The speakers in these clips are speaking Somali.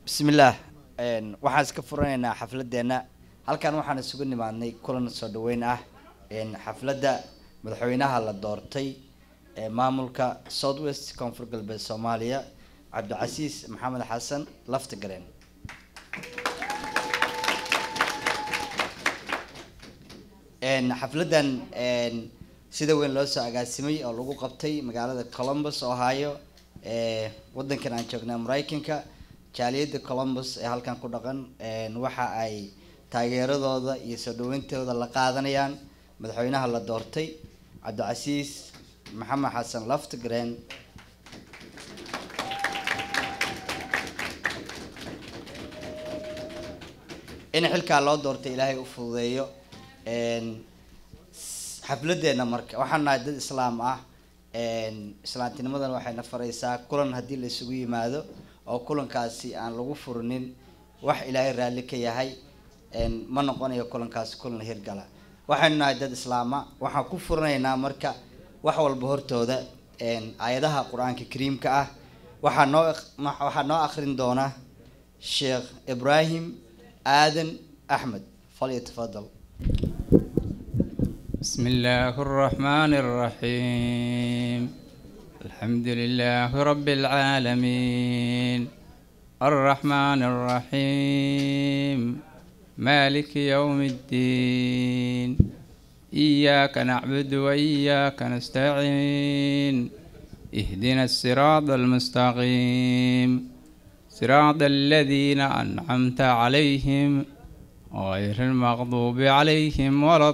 bismillaah waxaan iska furanaynaa xafladeenna halkan waxaan isugu nimaadnay kulan soo dhaweyn ah xafladda madaxweynaha la doortay ee maamulka south west koonfur galbeed soomaaliya cabdicasiis maxamed xasan laftigareen xafladdan sida weyn loo soo agaasimay oo lagu qabtay magaalada columbus ohio ee wadankan aan joognaa maraykanka jaaliyadda columbus ee halkan ku dhaqan waxa ay taageeradooda iyo soo dhaweyntooda la qaadanayaan madaxweynaha la doortay cabdicasiis maxamed xasan laftigreen in xilkaa loo doortay ilaahay u fududeeyo xafladeena marka waxaan nahay dad islaam ah islaamtinimadan waxayna faraysaa kulan haddii la isugu yimaado oo kulankaasi aan lagu furinin wax ilaahay raalli ka yahay ma noqonayo kulankaasi kulan hirgala waxaynu nahay dad islaama waxaan ku furinaynaa marka wax walba hortooda aayadaha qur-aanka kariimka ah waxaa noo waxaa noo akrin doona sheekh ibraahim aadan axmed falyatafadal بسم الله الرحمن الرحيم الحمد لله رب العالمين الرحمن الرحيم مالك يوم الدين إياك نعبد وإياك نستعين اهدنا الصراط المستقيم صراط الذين أنعمت عليهم غير المغضوب عليهم ولا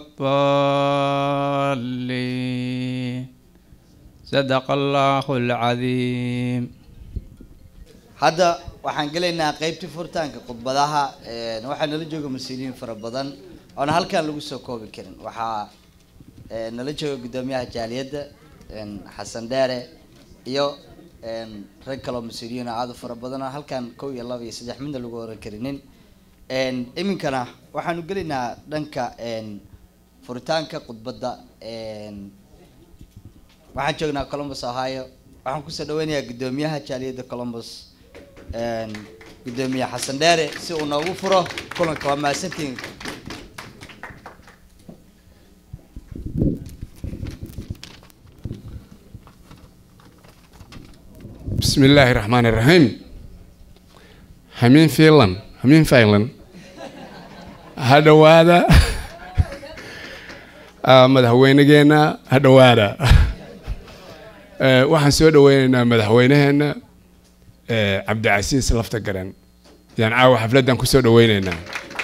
الضالين صدق الله العظيم hadda waxaan gelaynaa qeybtii furitaanka khudbadaha waxaa nala jooga mas-uuliyiin fara badan oona halkaan lagu soo koobi karin waxaa nala jooga guddoomiyaha jaaliyadda xasan dheere iyo rag kaloo mas-uuliyiin oo aada u fara badan oo halkaan kow iyo laba iyo saddex midna lagu oran karinin iminkana waxaanu gelaynaa dhanka furitaanka khudbadda waxaan joognaa columbus ohio waxaan kusoo dhaweynayaa guddoomiyaha jaaliyadda columbus guddoomiye xasan dheere si uu noogu furo kulanka waa mahadsantiin بسم الله الرحمن الرحيم همين فيلن همين فيلن hadhowaada madaxweynegeena hadhowaada waxaan soo dhaweyneynaa madaxweyneheena cabdicasiis lafta garan yaan caawa xafladdan kusoo dhaweyneynaa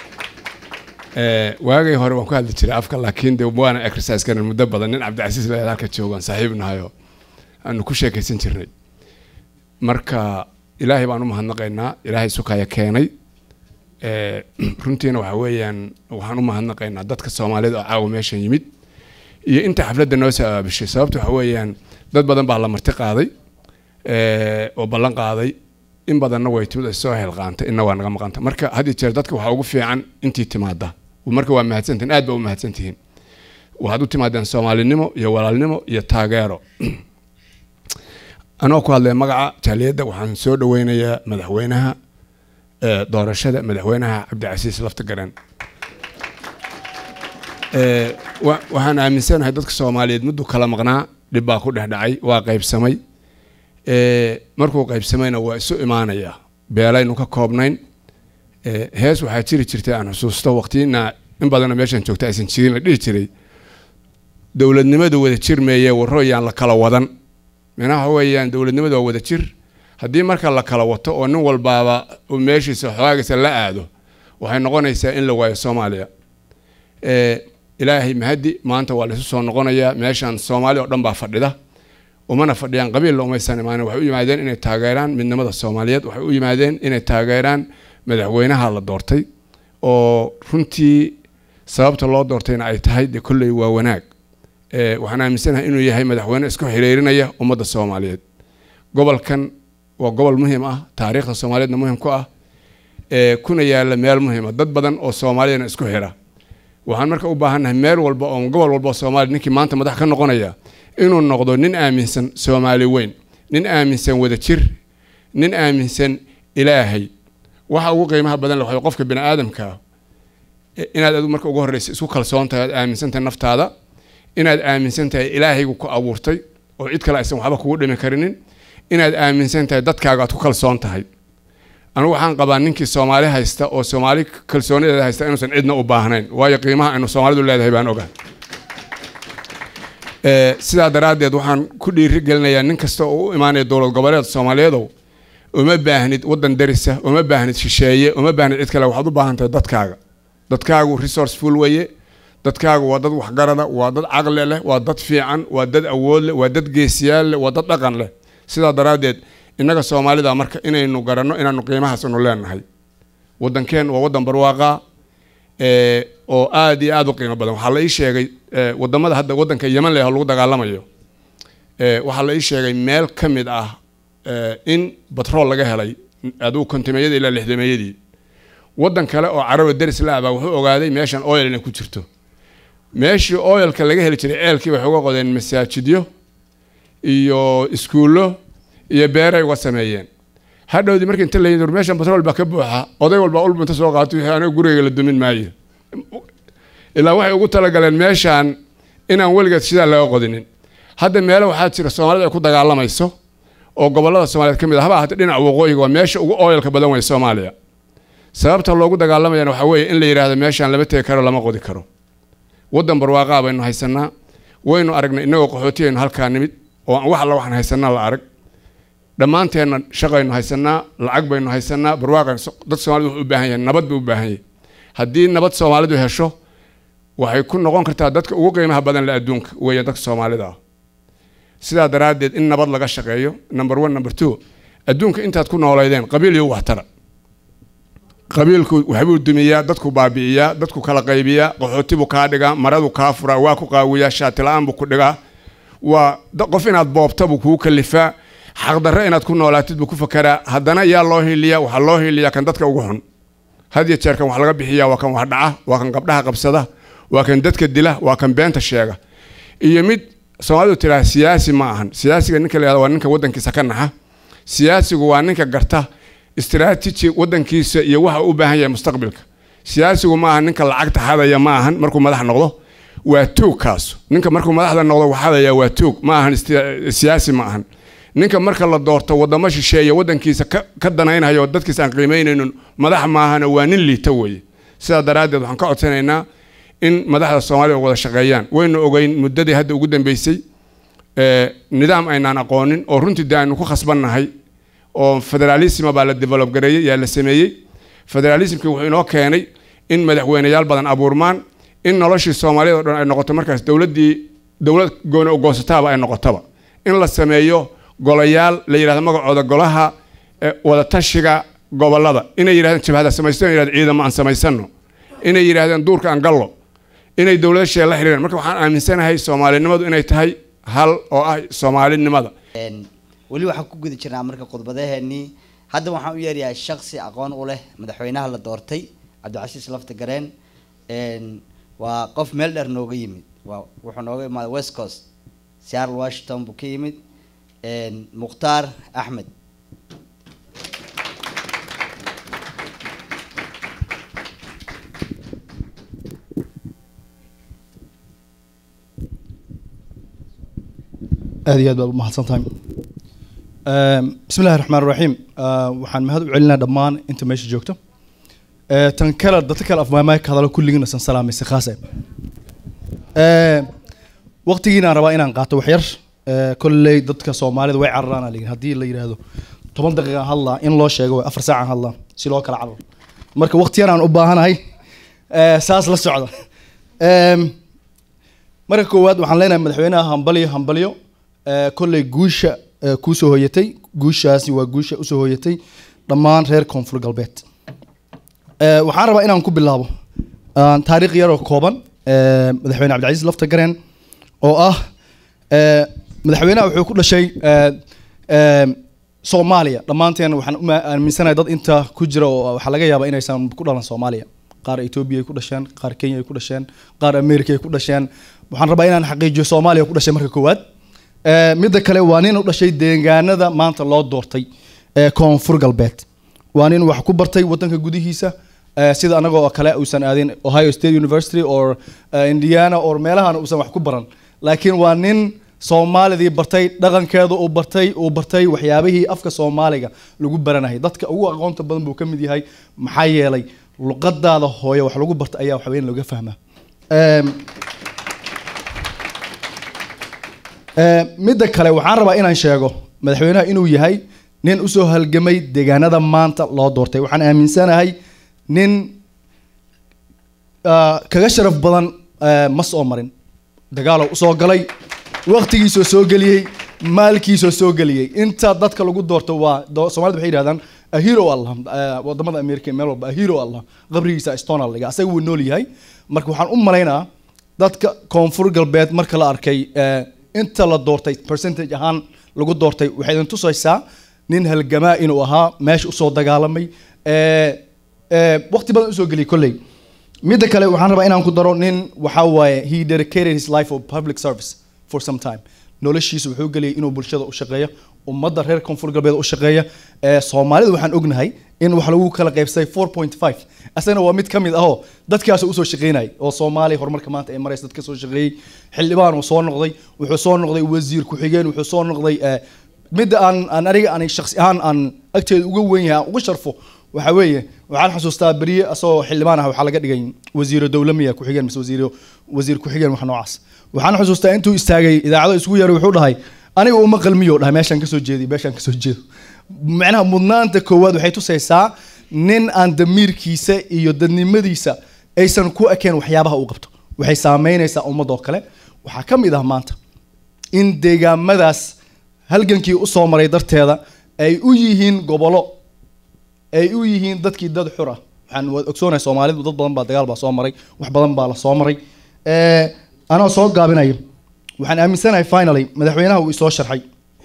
waagay hore waan ku hadli jiray afka laakiin de waana exercise karan muddo badan nin cabdicasiis la halka joogaan saaxiib nahayo aanu ku sheekaysan jirnay marka ilaahay baan u mahadnaqaynaa ilaahay sukaya keenay runtiina waxa weeyaan waxaan u mahadnaqaynaa dadka soomaalida oo caawa meeshan yimid iyo inta xafladda noo soo aabishay sababta waxa weeyaan dad badan baa la marti qaaday oo ballan qaaday in badanna way timid ay soo helqaantay inna waa naga maqanta marka had iyo jeer dadka waxaa ugu fiican intii timaada marka waa mahadsantihin aad baa u mahadsantihiin waxaad u timaadeen soomaalinimo iyo walaalnimo iyo taageero anoo ku hadlaya magaca jaaliyadda waxaan soo dhaweynayaa madaxweynaha doorashada madaxweynaha cabdicasiis laftigaran waxaan aaminsanahay dadka soomaaliyeed mudduu kala maqnaa dhib baa ku dhex dhacay waa qaybsamay markuu qaybsamayna waa isu imaanaya beelaynu ka koobnayn hees waxaa jiri jirtay aan xusuusto waqtiina in badanna meeshan joogta aysan jirin la dhihi jiray dowladnimada wada jir meeye warooyaan la kala wadan minaha weeyaan dowladnimada waa wada jir haddii marka la kala wato oo nin walbaaba uu meeshiisa xoogaagisa la aado waxay noqonaysaa in la waayo soomaaliya ilaahay mahadi maanta waa laisu soo noqonayaa meeshan soomaali oo dhan baa fadhida umana fadhiyaan qabiilla umaysan imaanin waxay u yimaadeen inay taageeraan midnimada soomaaliyeed waxay u yimaadeen inay taageeraan madaxweynaha la doortay oo runtii sababta loo doortayna ay tahay dee kolley waa wanaag waxaan aaminsanahay inuu yahay madaxweyne isku xiriirinaya ummadda soomaaliyeed gobolkan waa gobol muhiim ah taariikhda soomaaliyeedna muhiim ku ah kuna yaala meel muhiima dad badan oo soomaaliyana isku xira waxaan marka u baahannahay meel walba oo gobol walba oo soomaaliya ninkii maanta madax ka noqonaya inuu noqdo nin aaminsan soomaali weyn nin aaminsan wada jir nin aaminsan ilaahay waxa ugu qiimaha badan le waxaa qofka bini aadamka inaad adu marka ugu horreysa isku kalsoon tahay aad aaminsan tahay naftaada inaad aaminsan tahay ilaahaygu ku abuurtay oo cid kale aysan waxba kugu dhimi karinin inaad aaminsan tahay dadkaaga aad ku kalsoon tahay anigu waxaan qabaa ninkii soomaali haysta oo soomaali kalsoonideeda haysta inuusan cidna u baahnayn waayo qiimaha aynu soomaalidu leedahay baan ogaa sidaa daraaddeed waxaan ku dhiiri gelinayaa nin kasta oo u imaanaya dowlad goboleed soomaaliyeedow uma baahnid waddan darisa uma baahnid shisheeye uma baahnid cid kale waxaad u baahan tahay dadkaaga dadkaagu resourceful weye dadkaagu waa dad waxgarada waa dad caqli leh waa dad fiican waa dad awood leh waa dad geesiyaal leh waa dad dhaqan leh sidaa daraaddeed innaga soomaalida marka inaynu garanno inaanu qiimahaasnu leenahay waddankeen waa waddan barwaaqa oo aada iyo aada u qiimo badan waxaa la ii sheegay wadamada hadda waddanka yeman leh lagu dagaalamayo waxaa la ii sheegay meel ka mid ah in batrool laga helay aduu kontimeeyadii ilaa lixdameeyadii waddan kale oo caraba deris la abaa wuxuu ogaaday meeshan oil inay ku jirto meeshii oilka laga heli jiray ceelkii waxay uga qodeen masaajidyo iyo iskuullo iyo beeray uga sameeyeen hadhowdii markii inta layii meeshan batrool baa ka buuxa oday walba ulba inta soo qaatay wixii aniga gurigayga la dumin maayo ilaa waxay ugu talagaleen meeshaan inaan weligeed sidaa laga qodinin hadda meelo waxaa jira soomaalida ay ku dagaalamayso oo gobolada soomaaliyeed ka mid ah haba ahaatee dhinaca waqooyiga waa meesha ugu oilka badan wey soomaaliya sababta loogu dagaalamayana waxaa weeye in la yidhaahdo meeshaan lama tegi karo lama qodi karo waddan barwaaqaa baynu haysanaa waynu aragnay innagoo qaxootiyaynu halkaa nimid oo aan wax alla waxaan haysanaa la arag dhammaanteenna shaqaynu haysanaa lacag baynu haysanaa barwaaqan dad soomaalida wuxuu u baahan yahay nabad buu u baahan yahay haddii nabad soomaalidu hesho waxay ku noqon kartaa dadka ugu qiimaha badan le adduunka weeye dadka soomaalida ah sidaa daraaddeed in nabad laga shaqeeyo number one number two adduunka intaad ku nooleydeen qabiil iyo waxtara qabiilku waxbuu dumiyaa dadku baabi'iyaa dadku kala qaybiyaa qaxootibuu kaa dhigaa maradu kaa furaa waa ku qaawiyaa shaatila-aan buu ku dhigaa waa qof inaad boobta buu kugu kalifaa xaqdarre inaad ku noolaatid buu ku fakaraa haddana yaa loo hiiliyaa waxaa loo hiiliyaa kan dadka ugu xun had iyo jeer kan wax laga bixiyaa waa kan wax dhaca waa kan gabdhaha qabsada waa kan dadka dila waa kan beenta sheega iyo mid soomaalidu tiraa siyaasi ma ahan siyaasiga ninka la yahdo waa ninka waddankiisa ka naxa siyaasigu waa ninka garta istaraatiji waddankiisa iyo waxa u baahan yahay mustaqbilka siyaasigu ma ahan ninka lacagta xadaya ma ahan markuu madax noqdo waa tuug kaas ninka markuu madaxda noqdo waxadaya waa tuug ma ahan siyaasi ma ahan ninka marka la doorto wadamo shisheeye waddankiisa ka danaynhayo dadkiisa aan qiimaynaynin madax maahana waa nin liita weeye sidaa daraaddeed waxaan ka codsanaynaa in madaxda soomaalida wada shaqeeyaan waynu ogeyn muddadii hadda ugu dambeysay nidaam aynaan aqoonin oo runtii dee aynu ku khasbannahay oo federaalisma baa la develop gareeyey yaa la sameeyey federalismkii wuxuu inoo keenay in madaxweyneyaal badan abuurmaan in noloshii soomaaliyad o dhan ay noqoto markaas dowladdii dowlad gooni ogoonsataaba ay noqotaba in la sameeyo golayaal la yidhahdo magacooda golaha wadatashiga gobolada inay yidhahdeen jabhada samaysto in yidhahdo ciidamo aan samaysano inay yidhahdeen duurka aan gallo inay dowlada shee la xiriireen marka waxaan aaminsanahay soomaalinimadu inay tahay hal oo ah soomaalinimada weli waxaan ku guda jirnaa marka khudbadaheenii hadda waxaan u yeerayaa shaksi aqoon u leh madaxweynaha la doortay cabdicasiis lafta gareen waa qof meel dheer nooga yimid waa wuxuu nooga imaaday west coast seattle washington buu ka yimid mukhtaar axmed aad iyo aad baad umahadsan tahay bismi illahi raxmaan raxiim waxaan mahad u celinaa dhammaan inta meesha joogto tan kale dadka kale afmaamaay ka hadalo kulligiina san salaamaysa khaase waqtigiinaan rabaa inaan qaato wax yar kolley dadka soomaalida way cararaan aa haddii la yidhaahdo toban daqiiqaan hadlaa in loo sheego way afar saacaan hadlaa si loo kala cararo marka waqtiyan aan u baahanahay saas la socda marka koowaad waxaan leenahay madaxweynaha hambalyo hambalyo kolley guusha kuusoo hoyatay guushaasi waa guusha usoo hoyatay dhammaan reer koonfur galbeed waxaan rabaa inaan ku bilaabo taariikh yaroo kooban madaxweyne cabdicasiis lafta gareen oo ah madaxweynaha wuxuu ku dhashay soomaaliya dhammaanteen waxaan u aaminsanahay dad inta ku jira oo waxaa laga yaabaa inaysan ku dhalan soomaaliya qaar etoobiya ay ku dhasheen qaar kenya ay ku dhasheen qaar america ay ku dhasheen waxaan rabaa inaan xaqiijiyo soomaaliya ku dhashay marka koowaad midda kale waa nin u dhashay deegaanada maanta loo doortay ee koonfur galbeed waa nin wax ku bartay wadanka gudihiisa eh, sida anagoo kale uusan aadin ohio state university or eh, indiana or meelahan uusan wax ku baran laakiin waa nin soomaalidii bartay dhaqankeeda uu bartay uu bartay waxyaabihii afka soomaaliga lagu baranayay dadka ugu aqoonta badan buu ka mid yahay maxaa yeelay luqadaada hooye wax lagu barta ayaa waxweyn looga fahmaa Em, Eh, midda kale waxaan rabaa inaan sheego madaxweynaha inuu yahay nin usoo halgamay deegaanada maanta loo doortay waxaan aaminsanahay nin ah, kaga sharaf badan eh, ma soo marin dagaalow usoo galay waqtigiisoo soo geliyey maalkiisoo soo geliyey inta dadka lagu doorto waa do- soomaalida waxay yidhahdaan a hero allah eh, wadamada america meel walba a hero allah qabrigiisa stone liga asaga wuu nool yahay marka waxaan u malaynaa dadka koonfur galbeed marka la arkay eh, inta la doortay percentage ahaan lagu doortay waxay idin tusaysaa nin halgamaa inuu ahaa meesha usoo dagaalamay eh, eh, waqti badan usoo geliyay kolley midda kale waxaan rabaa inaan ku daro nin waxaa waaye he dedicated his life of public service for some time noloshiisa wuxuu geliyay inuu bulshada u shaqeeyo ummadda reer koonfur galbeed u shaqeeya ee soomaalida waxaan ognahay in wax lagu kala qaybsaday 4.5 asagana waa mid ka mid ahoo dadkaas usoo shaqeynayay oo soomaaliya horumarka maanta ay maraysa dadka soo shaqeeyey xildhibaan uu soo noqday wuxuu soo noqday wasiir ku-xigeen wuxuu soo noqday eh, midda aan aan aniga aan shakhsi ahaan aan agteeda uga weyn yahay aan uga sharfo waxa weeye waxaan xasuustaa beriye asagoo xildhibaan ah waxaa laga dhigay wasiiro dowla miya ku-xigeen mise wasiiro wasiir ku-xigeen wax noocaas waxaan xasuustaa intuu istaagay idaacado isugu yeeray wuxuu dhahay aniga uma qalmiyo dhahay meeshaan kasoo jeediy meeshaan kasoo jeedo macnaha mudnaanta koowaad waxay tusaysaa nin aan damiirkiisa iyo dadnimadiisa aysan ku ekeen waxyaabaha uu qabto waxay saameynaysaa ummadoo kale waxaa ka mid ah maanta in deegaamadaas halgankii usoo maray darteeda ay u yihiin gobolo ay u yihiin dadkii dad xur ah waxaan waad ogsoonahay soomaalidu dad badan baa dagaal baa soo maray wax badan baa la soo maray Eh, anoo soo gaabinayo waxaan aaminsanahay finally madaxweynaha uu isoo sharxay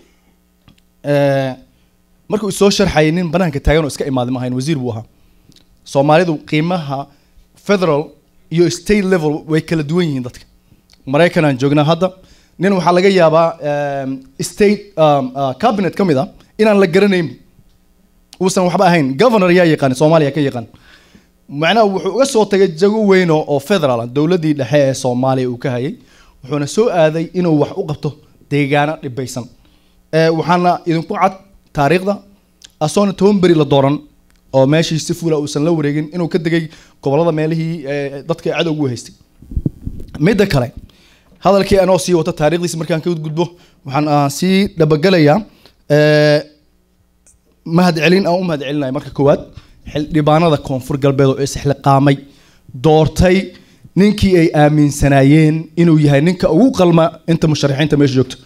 Eh, markuu isoo sharxayay nin banaanka taagan oo iska imaaday ma ahayn wasiir buu ahaa soomaalidu qiimaha federal iyo state level way kala duwan yihiin dadka maraykan aan joognaa hadda nin waxaa laga yaabaa em, state um, uh, cabinet ka mid ah inaan la garanayn uusan waxba ahayn governor yaa yaqaan soomaaliya ka yaqaan macnaha wuxuu uga soo tagay jago weyn oo oo federal ah dowladdii dhexe ee soomaaliya uu ka hayay wuxuuna soo aaday inuu wax u qabto deegaano dhibaysan Eh, waxaana idinku cad taariikhda asoona toban beri la dooran oo meeshii si fula uusan la wareegin inuu ka degay gobolada meelihii eh, dadka cadowgu haystay midda kale hadalkii anoo sii wata taariikhdiisa markaan ka gudbo waxaan ah, sii dhabagalayaa eh, mahadcelin aan u mahadcelinayo marka koowaad xildhibaanada koonfur galbeed oo isxilqaamay doortay ninkii ay aaminsanaayeen inuu yahay ninka ugu qalma inta musharaxiinta meesha joogto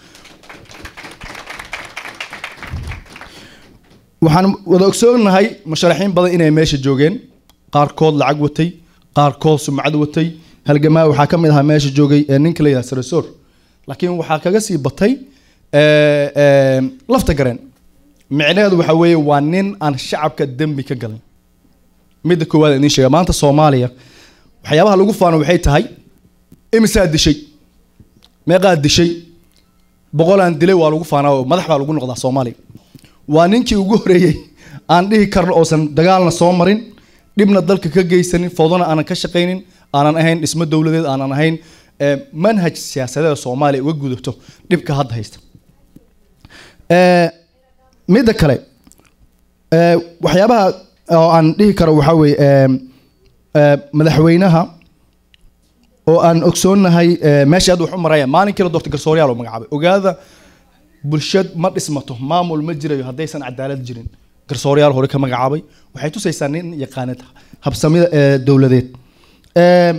waxaan wada ogsoonahay musharaxiin badan inay meesha joogeen qaarkood lacag watay qaarkood sumcad watay halgamaa waxaa ka mid ahaa meesha joogay ee ninka la yidhaha sarasoor laakiin waxaa kaga sii batay eh, eh, lafta gareen micnaheedu waxa weeye waa nin aan shacabka dembi ka galin midda koowaad aan idiin sheega maanta soomaaliya waxyaabaha lagu faano waxay tahay imisaa dishay meeqaa dishay boqolaan dilay waa lagu faanaa oo madax baa lagu noqdaa soomaaliya waa ninkii ugu horeeyey aan dhihi karno oosan dagaalna soo marin dhibna dalka ka geysanin fowdana aanan ka shaqaynin aanan ahayn dhismo dowladeed aanan ahayn eh, manhaj siyaasadeeda soomaaliya uga gudubto dhibka hadda haysta Eh, midda kale eh, waxyaabaha oo aan dhihi karo waxaa weeye em, eh, madaxweynaha oo aan ogsoonahay eh, meesha hadda wax u maraya maalinkii la doortay garsooryaal oo magacaabay ogaada bulshad ma dhismato maamul ma jirayo haddaysan cadaalad jirin garsooryaal hore ka magacaabay waxay tusaysaa nin yaqaanid habsamida ee dowladeed Em,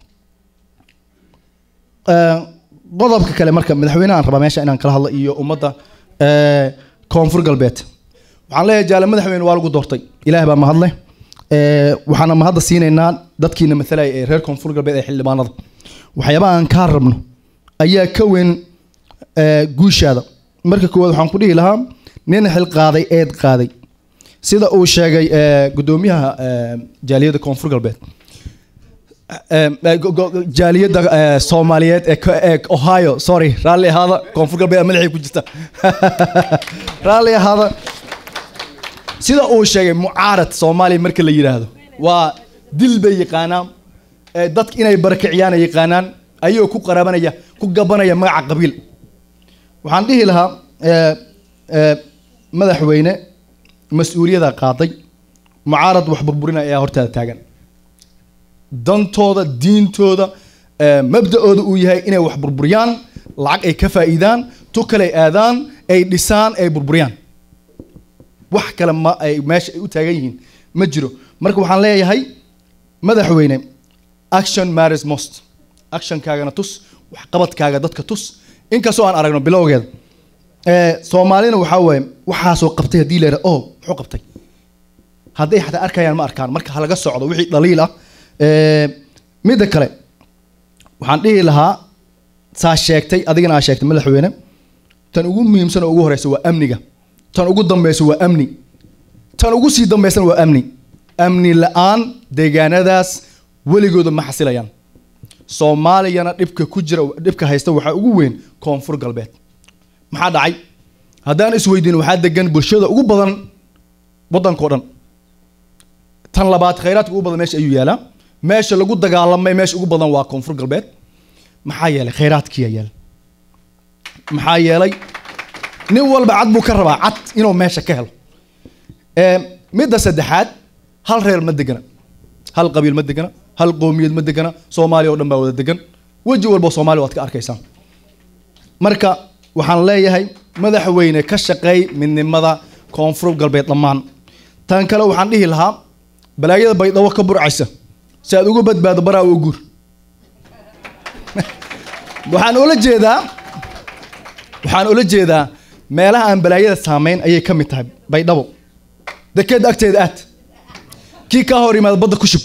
eh, qodobka kale marka madaxweynahan rabaa meesha inaan kala hadlo iyo ummadda eh, koonfur galbeed waxaan leeyahay jaale madaxweyne waa lagu doortay ilaah baa mahadle Eh, waxaana mahadda siinaynaa dadkiina mathalaya ee reer koonfur galbeed ee xildhibaanada waxyaabaha aan kaa rabno ayaa ka weyn eh, guushaada marka koowaad waxaan ku dhihi lahaa nin xil qaaday eed qaaday sida uu sheegay eh, gudoomiyaha eh, jaaliyadda koonfur galbeed Eh, eh, go- go- jaaliyadda eh, soomaaliyeed ee ka- ee ohio sorry raalli ahaada koonfur galbeed madaxay ku jirta raalli ahaada sida uu sheegay mucaarad soomaaliya marka la yidhaahdo waa dil bay yaqaanaan ee dadka inay barakiciyaan ay yaqaanaan ayagoo ku qaraabanaya ku gabanaya magaca qabiil waxaan dhihi lahaa ee, ee, madaxweyne mas-uuliyada qaaday mucaarad wax burburinaya ayaa hortaada taagan dantooda diintooda ee, mabda-ooda uu yahay inay wax burburiyaan lacag ay ka faa'iidaan tu kale ay aadaan ay dhisaan ay burburiyaan wax kale ma ay meesha ay u taagan yihiin ma jiro marka waxaan leeyahay madaxweyne action matters most actionkaagana tus waxqabadkaaga dadka tus inkastoo aan aragno bilowgeeda ee, soomaalina waxaa waaye waxaasoo qabtay haddii la yidhaha oh muxuu qabtay hadday xataa arkayaan ma arkaan marka ha laga socdo wixii dhaliil ah Ee, midda kale waxaan dhihi lahaa saa sheegtay adigana aa sheegtay madaxweyne tan ugu muhiimsan oo ugu horeysa waa amniga tan ugu dambeysa waa amni tan ugu sii dambeysana waa amni amni la-aan deegaanadaas weligooda ma xasilayaan soomaaliyana dhibka ku jira dhibka haysta waxaa ugu weyn koonfur galbeed maxaa dhacay haddaan isweydiin waxaa degan bulshada ugu badan waddankao dhan tan labaad khayraadka ugu badan meesha ayuu yaalaa meesha lagu dagaalamay meesha ugu badan waa koonfur galbeed maxaa yeelay khayraadkiyaa yeelay maxaa yeelay nin walba cad buu ka rabaa cad inuu meesha ka helo Ee, midda saddexaad hal reer ma degana hal qabiil ma degana hal qoomiyad ma degana soomaaliya oo dhan baa wada degan weji walba soomaaliya waad ka arkaysaan marka waxaan leeyahay madaxweyne ka shaqeey midnimada koonfur galbeed dhammaan tan kale waxaan dhihi lahaa balaayada baydhabo ka burcaysa si aad uga badbaado baraa u guur waxaan ula jeedaa waxaan ula jeedaa meelaha aan balaayada saameyn ayay ka mid tahay baydhabo dekeed agteeda aad kii kaa hor yimaada badda ku shub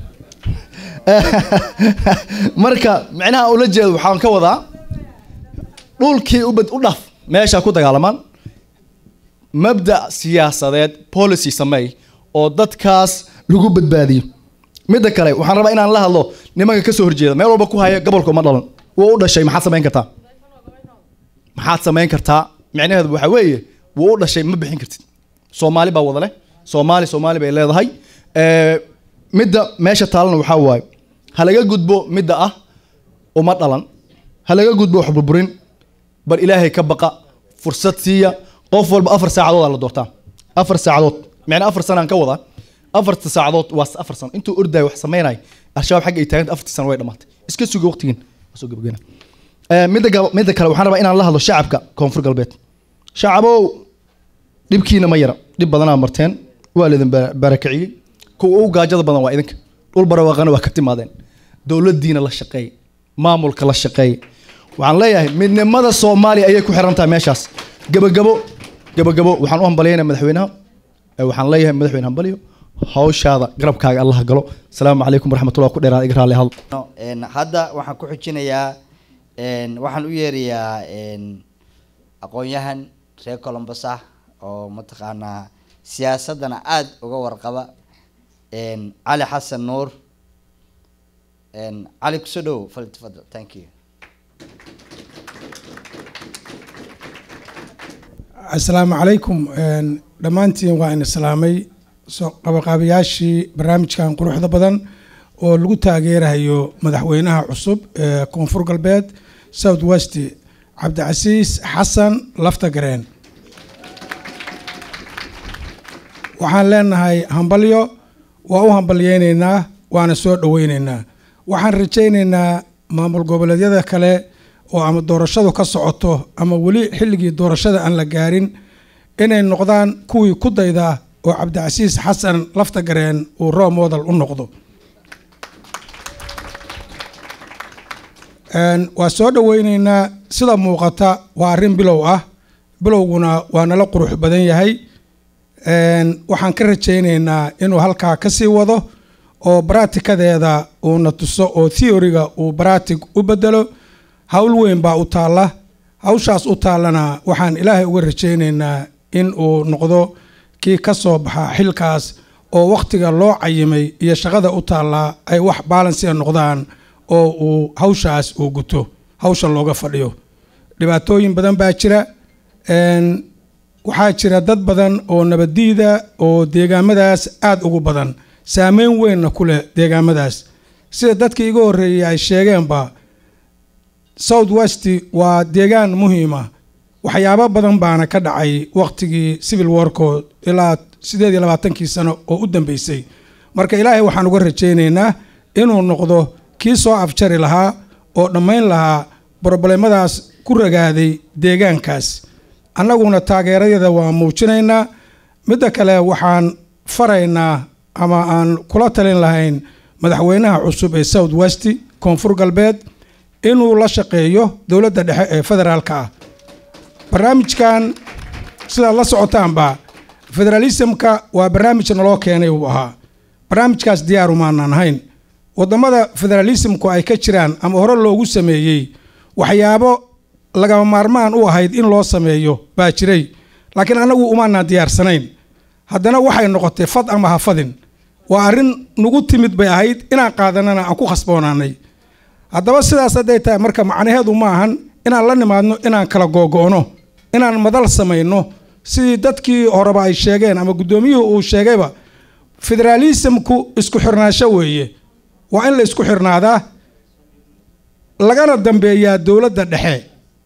marka micnaha ula jeedo waxaan ka wadaa dhulkii ubad u dhaf meesha ku dagaalamaan mabda siyaasadeed policy sameey oo dadkaas lagu badbaadiyo midda kale waxaan rabaa inaan la hadlo nimanka kasoo horjeeda meel walba ku haya gobolka uma dhalan wuu u dhashay maxaad samayn kartaa maxaad samayn kartaa micnaheedu waxaa weeye wuu u dhashay ma bixin kartid soomaali baa wada leh soomaali soomaali bay leedahay Ee, midda meesha taalana waxaa waaye ha laga gudbo midda ah uma dhalan ha laga gudbo wax burburin bal ilaahay ka baqa fursad siiya qof walba afar saacadood aa la doortaa afar saacadood micna afar sanaan ka wadaa afarta saacadood waa afar sano intuu ordayo wax samaynayo al-shabaab xagga ay taaganta afartii sano way dhamaatay iska suga waqtigiin Waa soo gabagabeyna. Ee, midda gab- midda kale waxaan rabaa inaan la hadlo shacabka koonfur galbeed shacabow dhibkiina ma yara dhib badanaa marteen waa laidin ba- barakiciyey kuwa ugu gaajada badan waa idinka dhul barwaaqana waa ka timaadeen dowladdiina la shaqeey maamulka la shaqeey waxaan leeyahay midnimada soomaaliya ayay ku xiran tahay meeshaas gabagabo gabagabo waxaan u hambalyaynaa madaxweynaha Ee, waxaan leeyahay madaxweyne hambalyo hawshaada garabkaaga allah galo asalaamu calaykum waraxmatullah ku dheeraad iga raalli hadl No, een, hadda waxaan ku xujinayaa een, waxaan u yeerayaa een, aqoon-yahan reer colombos ah oo mataqaanaa siyaasadana aada uga warqaba een, cali xasan nuur een, cali kusoo dhow faltafadal thank you asalaamu calaykum een, dhammaantiin waa in islaamay soo qabaqaabayaashii barnaamijkan quruxda badan oo lagu taageerayo madaxweynaha cusub ee koonfur galbeed south west cabdicasiis xasan laftagareen waxaan leenahay hambalyo waa u hambalyeynaynaa waana soo dhoweynaynaa waxaan rajaynaynaa maamul goboleedyada kale oo ama doorashadu ka socoto ama weli xilligii doorashada aan la gaarin inay noqdaan kuwii ku dayda oo cabdicasiis xasan laftagareen uu role model u noqdo Een, waa soo dhoweyneynaa sida muuqata waa arrin bilow ah bilowguna waa nala qurux badan yahay Een, waxaan ka rajayneynaa inuu halkaa ka sii wado oo baraatikadeeda uuna tuso oo theoryga uu baraatig u bedelo hawl weyn baa u taalla hawshaas u taallana waxaan ilaahay uga rajayneynaa in uu noqdo kii ka soo baxa xilkaas oo wakhtiga loo cayimay iyo shaqada u taallaa ay wax baalansiya noqdaan oo uu hawshaas uu guto hawsha looga fadhiyo dhibaatooyin badan baa jira Een, waxaa jira dad badan oo nabaddiida oo deegaamadaas aada ugu badan saameyn weynna ku leh deegaamadaas sida dadkii iga horreeyey ay sheegeenba south west waa deegaan muhiima waxyaabo badan baana ka dhacay waqtigii civil warko ilaa sideed iyo labaatankii sano oo u dambeysay marka ilaahay waxaan uga rajaynaynaa inuu noqdo kii soo afjari lahaa oo dhammayn lahaa broblemadaas ku ragaaday deegaankaas annaguna taageeradeeda waa muujinaynaa midda kale waxaan faraynaa ama aan kula talin lahayn madaxweynaha cusub ee south west koonfur galbeed inuu la shaqeeyo dowladda dhexe ee federaalka ah barnaamijkan sidaad la socotaanba federalismka waa barnaamij naloo keenay uu ahaa barnaamijkaas diyaaru maanaan ahayn wadamada federalismku ay ka jiraan ama hore loogu sameeyey waxyaabo lagama maarmaan u ahayd in loo sameeyo baa jiray laakiin annagu umaanaan diyaarsanayn haddana waxay noqotay fad ama hafadin waa arrin nagu timid bay ahayd inaan qaadanana aan ku khasboonaanay haddaba sidaas hadday tahay marka macnaheedu ma ahan inaan la nimaadno inaan kala googo'no inaan madal samayno sidii dadkii horeba ay sheegeen ama guddoomiyuhu uu sheegayba federaalismku isku xirnaansho weeye waa in la isku xirnaadaa lagana dambeeyaa dowladda dhexe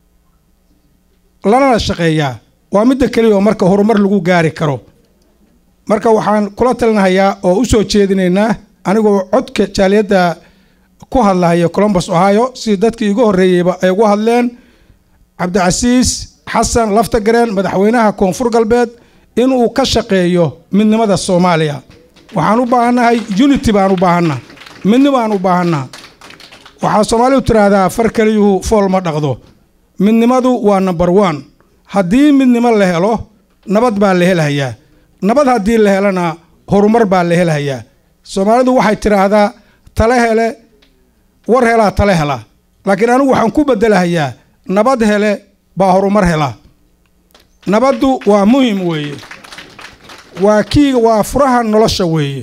lanana shaqeeyaa waa midda keliya oo marka horumar lagu gaari karo marka waxaan kula talinahayaa oo u soo jeedinaynaa anigoo codka jaaliyadda ku hadlahaya colombus ohio sidii dadkii igu horreeyeyba ay ugu hadleen cabdicasiis xasan laftagareen madaxweynaha koonfur galbeed inuu ka shaqeeyo midnimada soomaaliya waxaan u baahannahay unity baan u baahanna midni baan u baahanna waxaa soomaalidu tiraahdaa far keliyuhu fool ma dhaqdo midnimadu waa number one haddii midnimo la helo nabad baa la helhayaa nabad haddii la helana horumar baa la helhayaa soomaalidu waxay tidhaahdaa tale hele war helaa tale hela laakiin anigu waxaan ku bedelahayaa nabad hele baa horumar hela nabaddu waa muhim weeye waa kii waa furaha nolosha weeye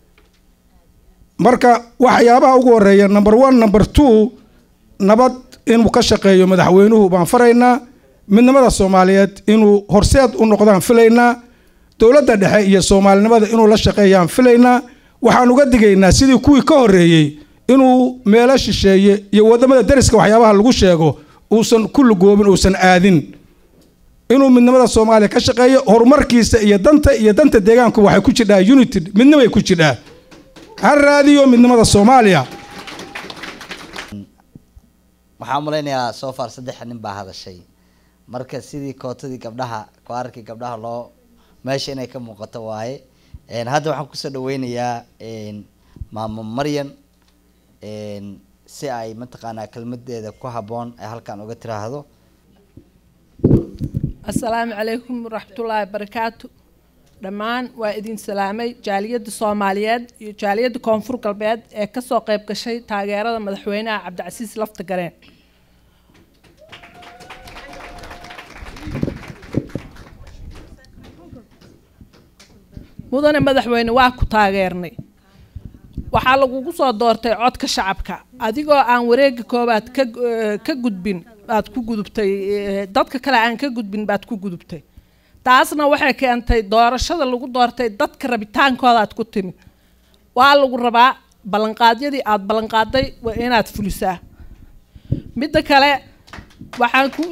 marka waxyaabaha ugu horeeya number one number two nabad inuu ka shaqeeyo madaxweynuhu baan faraynaa midnimada soomaaliyeed inuu horseed u noqdaan filaynaa dowladda dhexe iyo soomaalinimada inuu la shaqeeyaan filaynaa waxaan uga digaynaa sidii kuwii ka horreeyey inuu meelo shisheeye iyo wadamada dariska waxyaabaha lagu sheego uusan ku lugoobin uusan aadin inuu midnimada soomaaliya ka shaqeeyo horumarkiisa iyo danta iyo danta deegaanku waxay ku jidhaa unity midnimay ku jidhaa ha raadiyo midnimada soomaaliya waxaan malaynayaa soo far saddex nin baa hadashay marka sidii kootadii gabdhaha koararkii gabdhaha loo meesha inay ka muuqato waaye hadda waxaan kusoo dhaweynayaa maamo maryan si ay mataqaanaa kelmadeeda ku habboon ay halkan uga tiraahdo assalaamu calaykum waraxmatullaahi barakaatu dhammaan waa idin salaamay jaaliyadda soomaaliyeed iyo jaaliyadda koonfur galbeed ee kasoo qayb gashay taageerada madaxweynaha cabdicasiis lafta gareen mudane madaxweyne waa ku taageernay waxaa lagugu soo doortay codka shacabka adigoo aan wareega koobaad ka ka gudbin baad ku gudubtay dadka kale aan ka gudbin baad ku gudubtay taasna waxay keentay doorashada lagu doortay dadka rabitaankoodaad ku timid waa lagu rabaa ballanqaadyadii aada ballanqaaday waa inaad fulisaa midda kale waxaan ku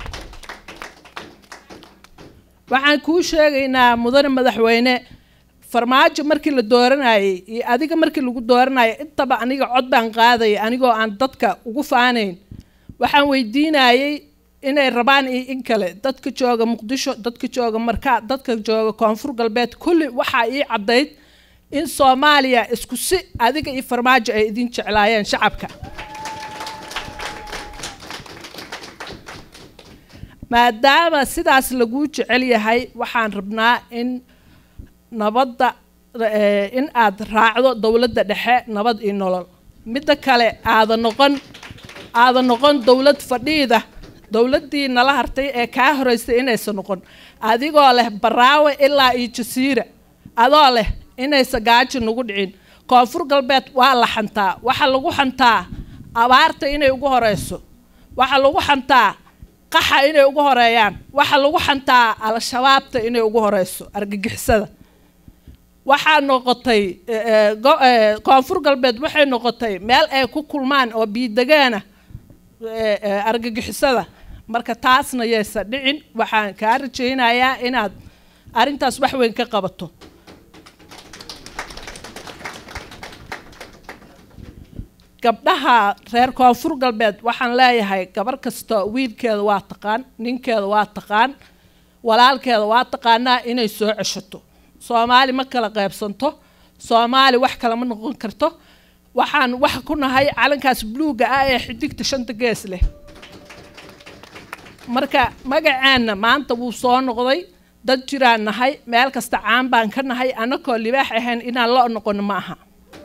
waxaan kuu sheegaynaa mudane madaxweyne farmaajo markii la dooranayay iyo adiga markii lagu dooranayay intaba aniga cod baan qaadaya anigoo aan dadka ugu faanayn waxaan weydiinayay inay rabaan iyo in kale dadka jooga muqdisho dadka jooga markaa dadka jooga koonfur galbeed kulli waxaa ii caddayd in soomaaliya isku si adiga iyo farmaajo ay idin jeclaayeen shacabka maadaama sidaas laguu jecel yahay waxaan rabnaa in nabadda in aad raacdo dowladda dhexe nabad iyo nolol midda kale aada noqon aada noqon dowlad fadhiida dowladdii nala hartay ee kaa horeysay inaysan noqon adigoo leh baraawe ilaa iyo jasiira adoo leh inaysa gaajo nagu dhicin koonfur galbeed waa la xantaa waxaa lagu xantaa abaarta inay ugu horeyso waxaa lagu xantaa qaxa inay ugu horeeyaan waxa lagu xantaa al-shabaabta inay ugu horeyso argagixisada waxaa noqotay eh, eh, go- eh, koonfur galbeed waxay noqotay meel ay ku kulmaan oo biidegaana eh, eh, argagixisada marka taasna yaysa dhicin waxaan kaa rajaynayaa inaad arrintaas wax weyn ka qabato gabdhaha reer koonfur galbeed waxaan leeyahay gabar kasta wiilkeeda waa taqaan ninkeeda waa taqaan walaalkeeda waa taqaanaa inay soo ceshato soomaali ma kala qaybsanto soomaali wax kale ma noqon karto waxaan wax ku nahay calankaas buluuga ah ee xidigta shanta gees leh marka magaceenna maanta wuu soo noqday dad jiraan nahay meel kasta caan baan ka nahay annakoo libaax ahayn inaan lo noqono ma aha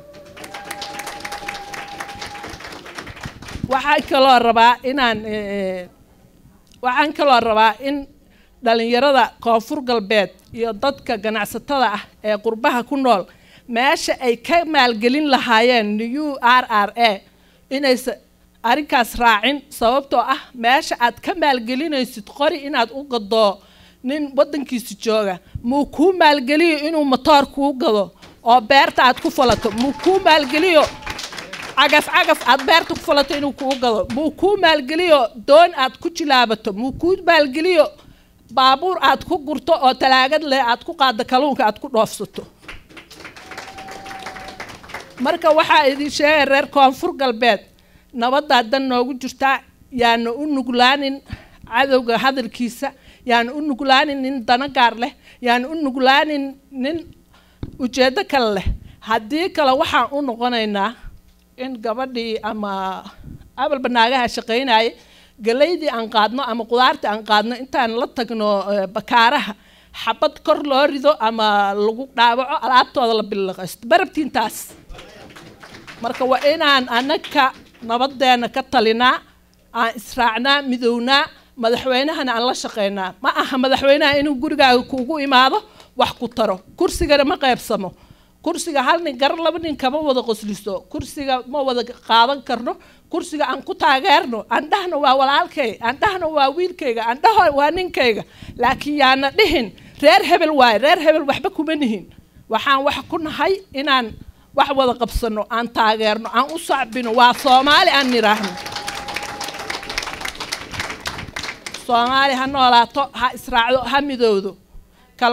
waxaan kaloo rabaa inaan eh, waxaan kaloo rabaa in dhalinyarada koonfur galbeed iyo dadka ganacsatada ah ee qurbaha ku nool meesha ay ka maalgelin lahaayeen new r r a inaysa arrinkaas raacin sababtoo ah meesha aad ka maalgelinaysid qori inaad u gado nin waddankiisa jooga muu kuu maalgeliyo inuu matoor kuu gado oo beerta aad ku falato muu kuu maalgeliyo cagaf cagaf aad beerta ku falato inuu kuu gado muu kuu maalgeliyo doon aad ku jilaabato muu kuu maalgeliyo baabuur aad ku gurto oo talaagad leh aad ku qaaddo kalluunka aad ku dhoofsato marka waxaa idin sheegay reer koonfur galbeed nabaddaa dan noogu jirtaa yaana u nuglaanin cadowga hadalkiisa yaana u nuglaanin nin dana gaar leh yaana u nuglaanin nin ujeeddo kale leh haddii kale waxaan u noqonaynaa in gabadhii ama abalba naagaha shaqaynayay galaydii aan qaadno ama qudaartii aan qaadno intaan la tagno eh, bakaaraha xabad kor loo rido ama lagu dhaawaco alaabtooda la bilaqaysto barabtiintaas marka waa inaan anaka nabadeena ka talinaa aan israacnaa midownaa madaxweynahana aan la shaqaynaa ma aha madaxweynaha inuu gurigaaga kuugu imaado wax ku taro kursigana ma qaybsamo kursiga hal nin gar laba nin kama wada qosliso kursiga ma wada qaadan karno kursiga aan ku taageerno andhahna waa walaalkay andhahna waa wiilkayga andhaha waa ninkayga laakiin yaana dhihin reer hebel waaye reer hebel waxba kuma nihin waxaan wax ku nahay inaan wax wada qabsano aan taageerno aan u sacbino waa soomaali aan nidhaahno soomaali ha noolaato ha israacdo ha midowdo kala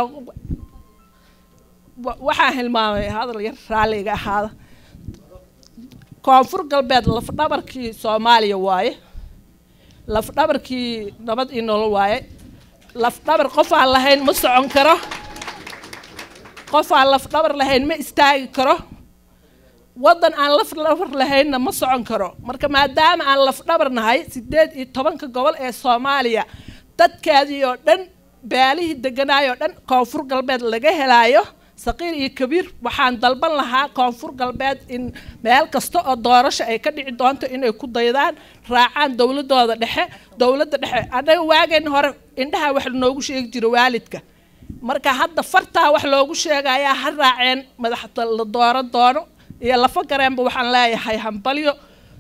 wa- waxaan hilmaamay hadal yar raalliga ahaada koonfur galbeed lafdhabarkii soomaaliya waaye lafdhabarkii nabad iyo nolol waaye lafdhabar qof aan lahayn ma socon karo qof aan lafdhabar lahayn ma istaagi karo waddan aan lafdhabar lahaynna ma socon karo marka maadaama aan lafdhabar nahay sideed iyo tobanka gobol ee soomaaliya dadkeedii oo dhan beelihii deganaayoo dhan koonfur galbeed laga helaayo saqiir iyo kabiir waxaan dalban lahaa koonfur galbeed in meel kasta oo doorasho ay ka dhici doonto inay ku daydaan raacaan dowladooda dhexe dowladda dhexe annaga waageen hore indhaha wax noogu sheegi jira waalidka marka hadda fartaa wax loogu sheegayaa ha raaceen madaxda la dooran doono iyo lafa gareenba waxaan leeyahay hambalyo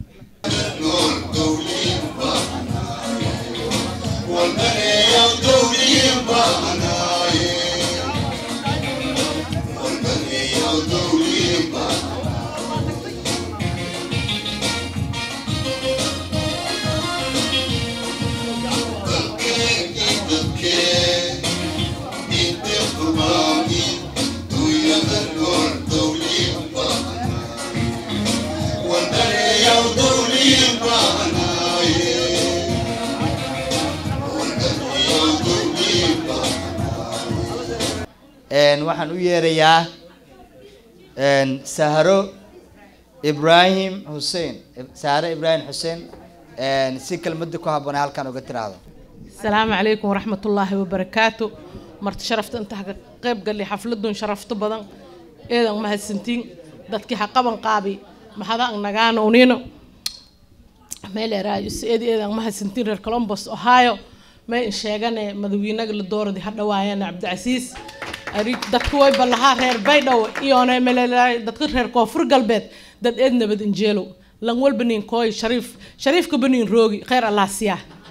Een, waxaan u yeerayaa een, sahro ibrahim xuseen sahro ibrahim xuseen een, si kelmadda ku habboon halkan uga tiraahdo السلام عليكم ورحمة الله وبركاته مرت شرفت انت قيب قال لي حفلدون شرفت بدن ايضا ما هالسنتين دادكي حقبن قابي ما حدا نغانا ونينو ميل رايس ايدي ايضا ما هالسنتين رير كولومبوس اوهايو ما ان شيغاني مدوينغ لدور دي حدا وايان عبد العزيز أريد dadku way balahaa reer baydhow iyoona melelaay dadka reer koonfur galbeed dad eed nabad injeelo lan walba nin kooy shariif shariifka banin roogi khayr allah siyaa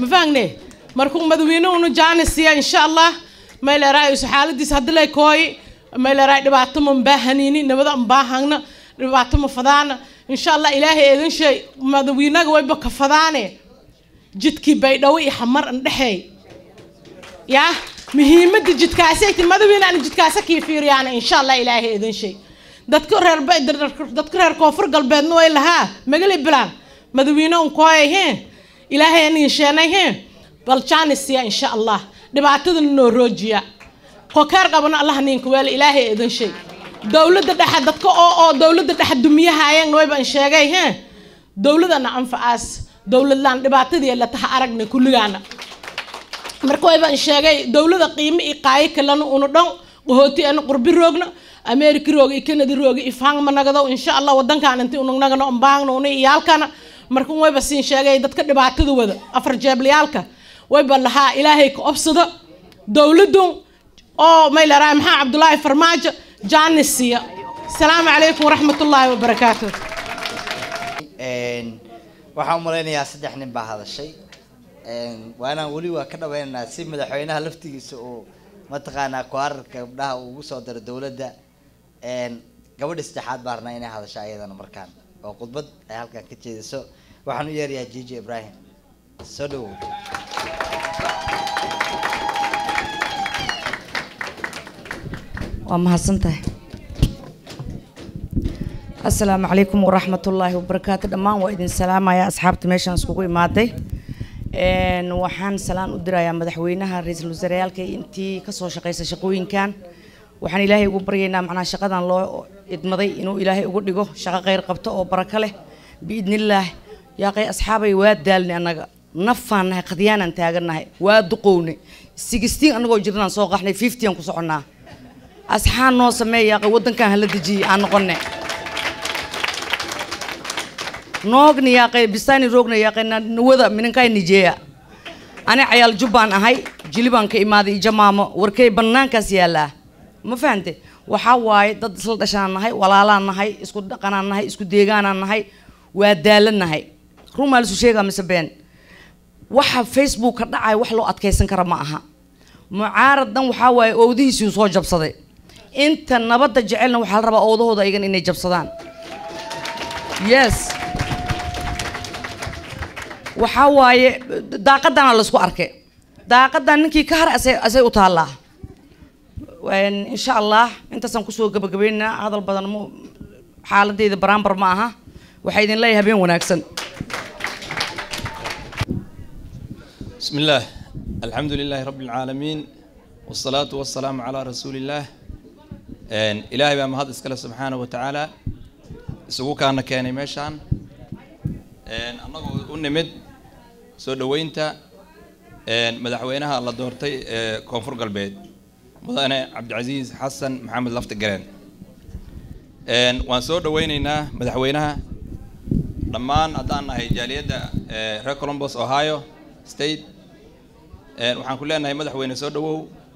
ma fahangne markuu madaxweynuhuna jaanisiya insha allah mayleeraay isu xaaladiis haddi lay kooyi mayleeraay dhibaato ma mbaahanini nabada mbaahangna dhibaato ma fadaana insha allah ilaahay eedan shay madaxweynaga wayba ka fadaane jidkii baydhawo iyo xamar andhexeey yaa muhiimadda jidkaasayta madaxweyne aan jidkaasa kii fiiriyaana insha allah ilaahay eedan shay dadka reer dadka reer koonfur galbeedna way lahaa magali bilaan madaxweyne un kooyay heen ilaahay aniga sheenay heen bal jaanisiya insha allah dhibaatadana noo roojiya kokeer qabana allah ninka weel ilaahay eedan shay dowladda dhexe dadka oo oo dowladda dhexe dumiyahaayeen wayba in sheegay heen dowladana anfacaas dowladlaan dhibaatadii la taha aragna kulligaana marka wayba in sheegay dowlada qiimo iyo qaayo kalena una dhan qahooti ana qurbi roogna america rooga iyo canada rooga iyo fang managado insha allah wadankaan inti unagnagano ambaangna una iyaalkana marka wayba siin sheegay dadka dhibaatada wada afar jeeblayaalka wayba lahaa ilaahay ka obsado dowladun oo mayleraa maxaa cabdulaahi farmaajo jaanisiya asalaamu calaykum waraxmat ullaahi wabarakaatu waxaan u malaynayaa saddex nin baa hadashay waa inaan weli waa ka dhaweynaynaa si madaxweynaha laftigiisa uu mataqaanaa kuararka gabdhaha uu ugu soo daro dowladda gabadha saddexaad baa rabnaa inay hadasho ayadana markaan oo khudbad ay halkan ka jeediso waxaan u yeerayaa jiji ibrahim soo dhawow waa mahadsantahay assalaamu calaykum waraxmat ullaahi wabarakaatu dhammaan waa idin salaamaya asxaabta meeshaan iskugu imaaday waxaan salaan u dirayaa madaxweynaha ra-iisul wasaareyaalka intii kasoo shaqeysa shaqooyinkan waxaan ilaahay ugu baryaynaa macnaa shaqadan loo idmaday inuu ilaahay ugu dhigo shaqo kheyr qabto oo barako leh biidnillaah yaaqay asxaabay waa daalnay annaga nafaan nahay qadyaanaan taagannahay waa duqownay sixteen annagoo jirnaan soo qaxnay fiftyan ku soconnaa asxaan noo sameeya yaaqay waddankan hala dejiyey aan noqonne noogni yaaqay bistaani roogna yaaqay nawada mininkay nijeeya ani cayaal jubbaan ahay jilibaan ka imaaday jamaamo warkay bannaankaas yaallaa ma fahante waxaa waaye dad isla dhashaan nahay walaalaan nahay isku dhaqanaan nahay isku deegaanaan nahay waa daalan nahay rumaa lisu sheegaa mise been waxa facebook ka dhacaya wax loo adkaysan kara ma aha mucaarad dhan waxaa waaye owdihiisii soo jabsaday inta nabadda jecelna waxaa la rabaa oodahooda iyagan inay jabsadaan yes waxaa waaye daaqadana laisku arkay daaqadan ninkii ka haray asay asay u taallaa insha allah intaasaan kusoo gabagabaynaynaa hadal badan mu xaaladeyda baraambar ma aha waxaa idin leeyahay habeen wanaagsan بسم الله الحمد لله رب العالمين والصلاة والسلام على رسول الله إن إلهي بقى مهد إسكاله سبحانه وتعالى isugu kaana keenay meeshaan annagoo u nimid soo dhoweynta madaxweynaha la doortay ee koonfur galbeed mudane cabdicasiis xasan maxamed lafti gareen waan soo dhoweyneynaa madaxweynaha dhammaan haddaan nahay jaaliyadda reer columbus ohio state waxaan ku leenahay madaxweyne soo dhowow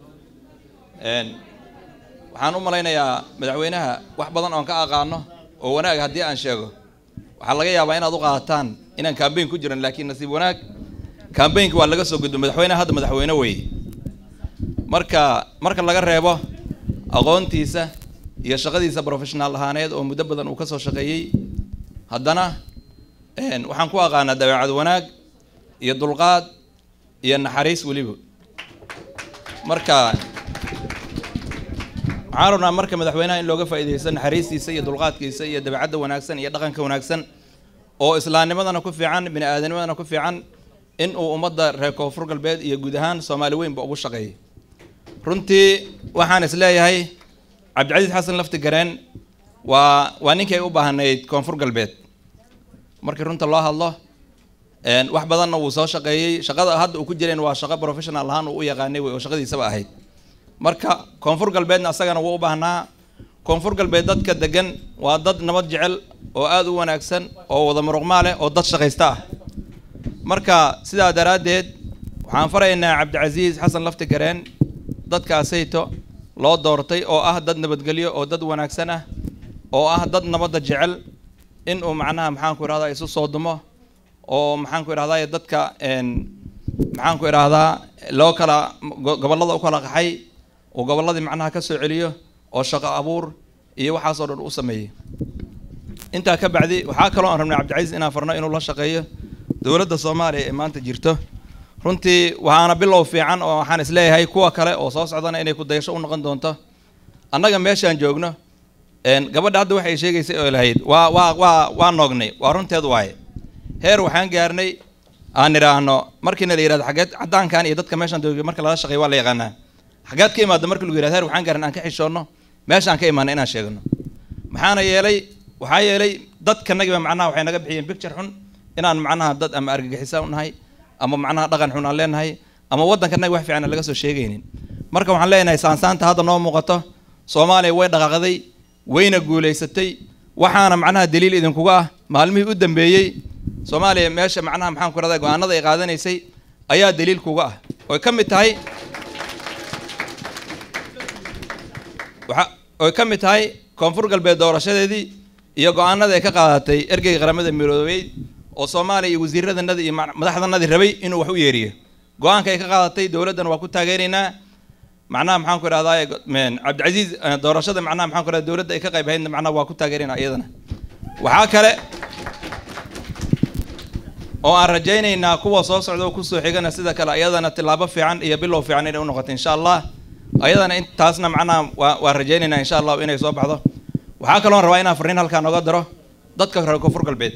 waxaan u malaynayaa madaxweynaha wax badan oon ka aqaano oo wanaag haddii aan sheego waxaa laga yaabaa inaad u qaataan inaan kambayn ku jiran laakiin nasiib wanaag kambaynka waa laga soo gudbo madaxweyneha hadda madaxweyne weeye marka marka laga reebo aqoontiisa iyo shaqadiisa professional ahaaneed oo muddo badan uu kasoo shaqeeyey haddana waxaan ku aqaanaa dabeecad wanaag iyo dulqaad iyo naxariis weliba marka waxaan rabnaa marka madaxweynaha in looga faa'iidaysto naxariistiisa iyo dulqaadkiisa iyo dabeecadda wanaagsan iyo dhaqanka wanaagsan oo islaamnimadana ku fiican bini aadanimadana ku fiican in uu ummadda reer koonfur galbeed iyo guud ahaan soomaali weynba ugu shaqeeyo runtii waxaan is leeyahay cabdicasiis xasan lafti gareen waa waa ninkii ay u baahnayd koonfur galbeed markii runta loo hadlo wax badanna wuu soo shaqeeyey shaqada hadda uu ku jireen waa shaqo professional ahaan uu u yaqaanay wey oo shaqadiisaba ahayd marka koonfur galbeedna asagana wuu u baahnaa koonfur galbeed dadka degan waa dad nabad jecel oo aada u wanaagsan oo wada muruqmaa leh oo dad shaqaysta ah marka sidaa daraaddeed waxaan faraynaa cabdicasiis xasan lafti gareen dadkaasayto loo doortay oo ah dad nabadgelyo oo dad wanaagsan ah oo ah dad nabadda jecel in uu macnaha maxaanku irahdaa isu soo dumo oo maxaanku irahdaa dadka maxaan ku idhaahdaa loo kala go- gobollada u kala qaxay uu gobolladii macnaha ka soo celiyo oo shaqo abuur iyo waxaasoo dhan u sameeyey intaa ka bacdi waxaa kaloo aan rabnay cabdicasiis inaan farno inuu la shaqeeyo dowladda soomaaliya ee maanta jirto runtii waxaana bilow fiican oo waxaan isleeyahay kuwa kale oo soo socdana inay ku dayasho u noqon doonto annaga meeshaan joogno een, gabadha hadda waxay sheegaysay oo lahayd waa waa waa waa noognay waa runteed waaye heer waxaan gaarnay aan idhaahno markiina la yidhahdo xageed caddaankan iyo dadka meeshaan joogay marka lala shaqeeyo waa la yaqaanaa xageed ka imaada marka lagu yidhahdo heer waxaan gaaran aan ka xishoonno meeshaan ka imaana inaan sheegno maxaana yeelay waxaa yeelay dadkanagiba macnaha waxay naga bixiyeen picture xun inaan macnaha dad ama argagixisa u nahay ama macnaha dhaqan xun aan leenahay ama waddankanaga wax fiican aan laga soo sheegaynin marka waxaan leenahay saansaanta hadda noo muuqato soomaaliya way dhaqaaqday wayna guulaysatay waxaana macnaha daliil idinkuga ah maalmihii u dambeeyey soomaaliya meesha macnaha maxaan ku rahdaa go-aanada ay qaadanaysay ayaa daliil kuga ah oy ka mid tahay waxa oy ka mid tahay koonfur galbeed doorashadeedii iyo go-aanada ay ka qaadatay ergeyga qaramada midoobey oo soomaaliya iyo wasiiradanada iyo ma- madaxdanadii rabay inuu wax u yeeriyo go-aanka ay ka qaadatay dowladdan waa ku taageeraynaa macnaha maxaan ku idhahdaa cabdicasiis eh, doorashada macnaha maxaan ku idhahdaa dowladda ay ka qayb haydna macnaha waa ku taageeraynaa iyadana waxaa kale oo aan rajaynaynaa kuwa soo socda oo kusoo xigana sida kale ayadana tilaabo fiican iyo bilow fiican inay u noqoto insha allah ayadana intaasna macnaha waa waan rajaynaynaa insha allah inay soo baxdo waxaa kaloon rabaa inaan farriin halkaa nooga daro dadka reer koonfur galbeed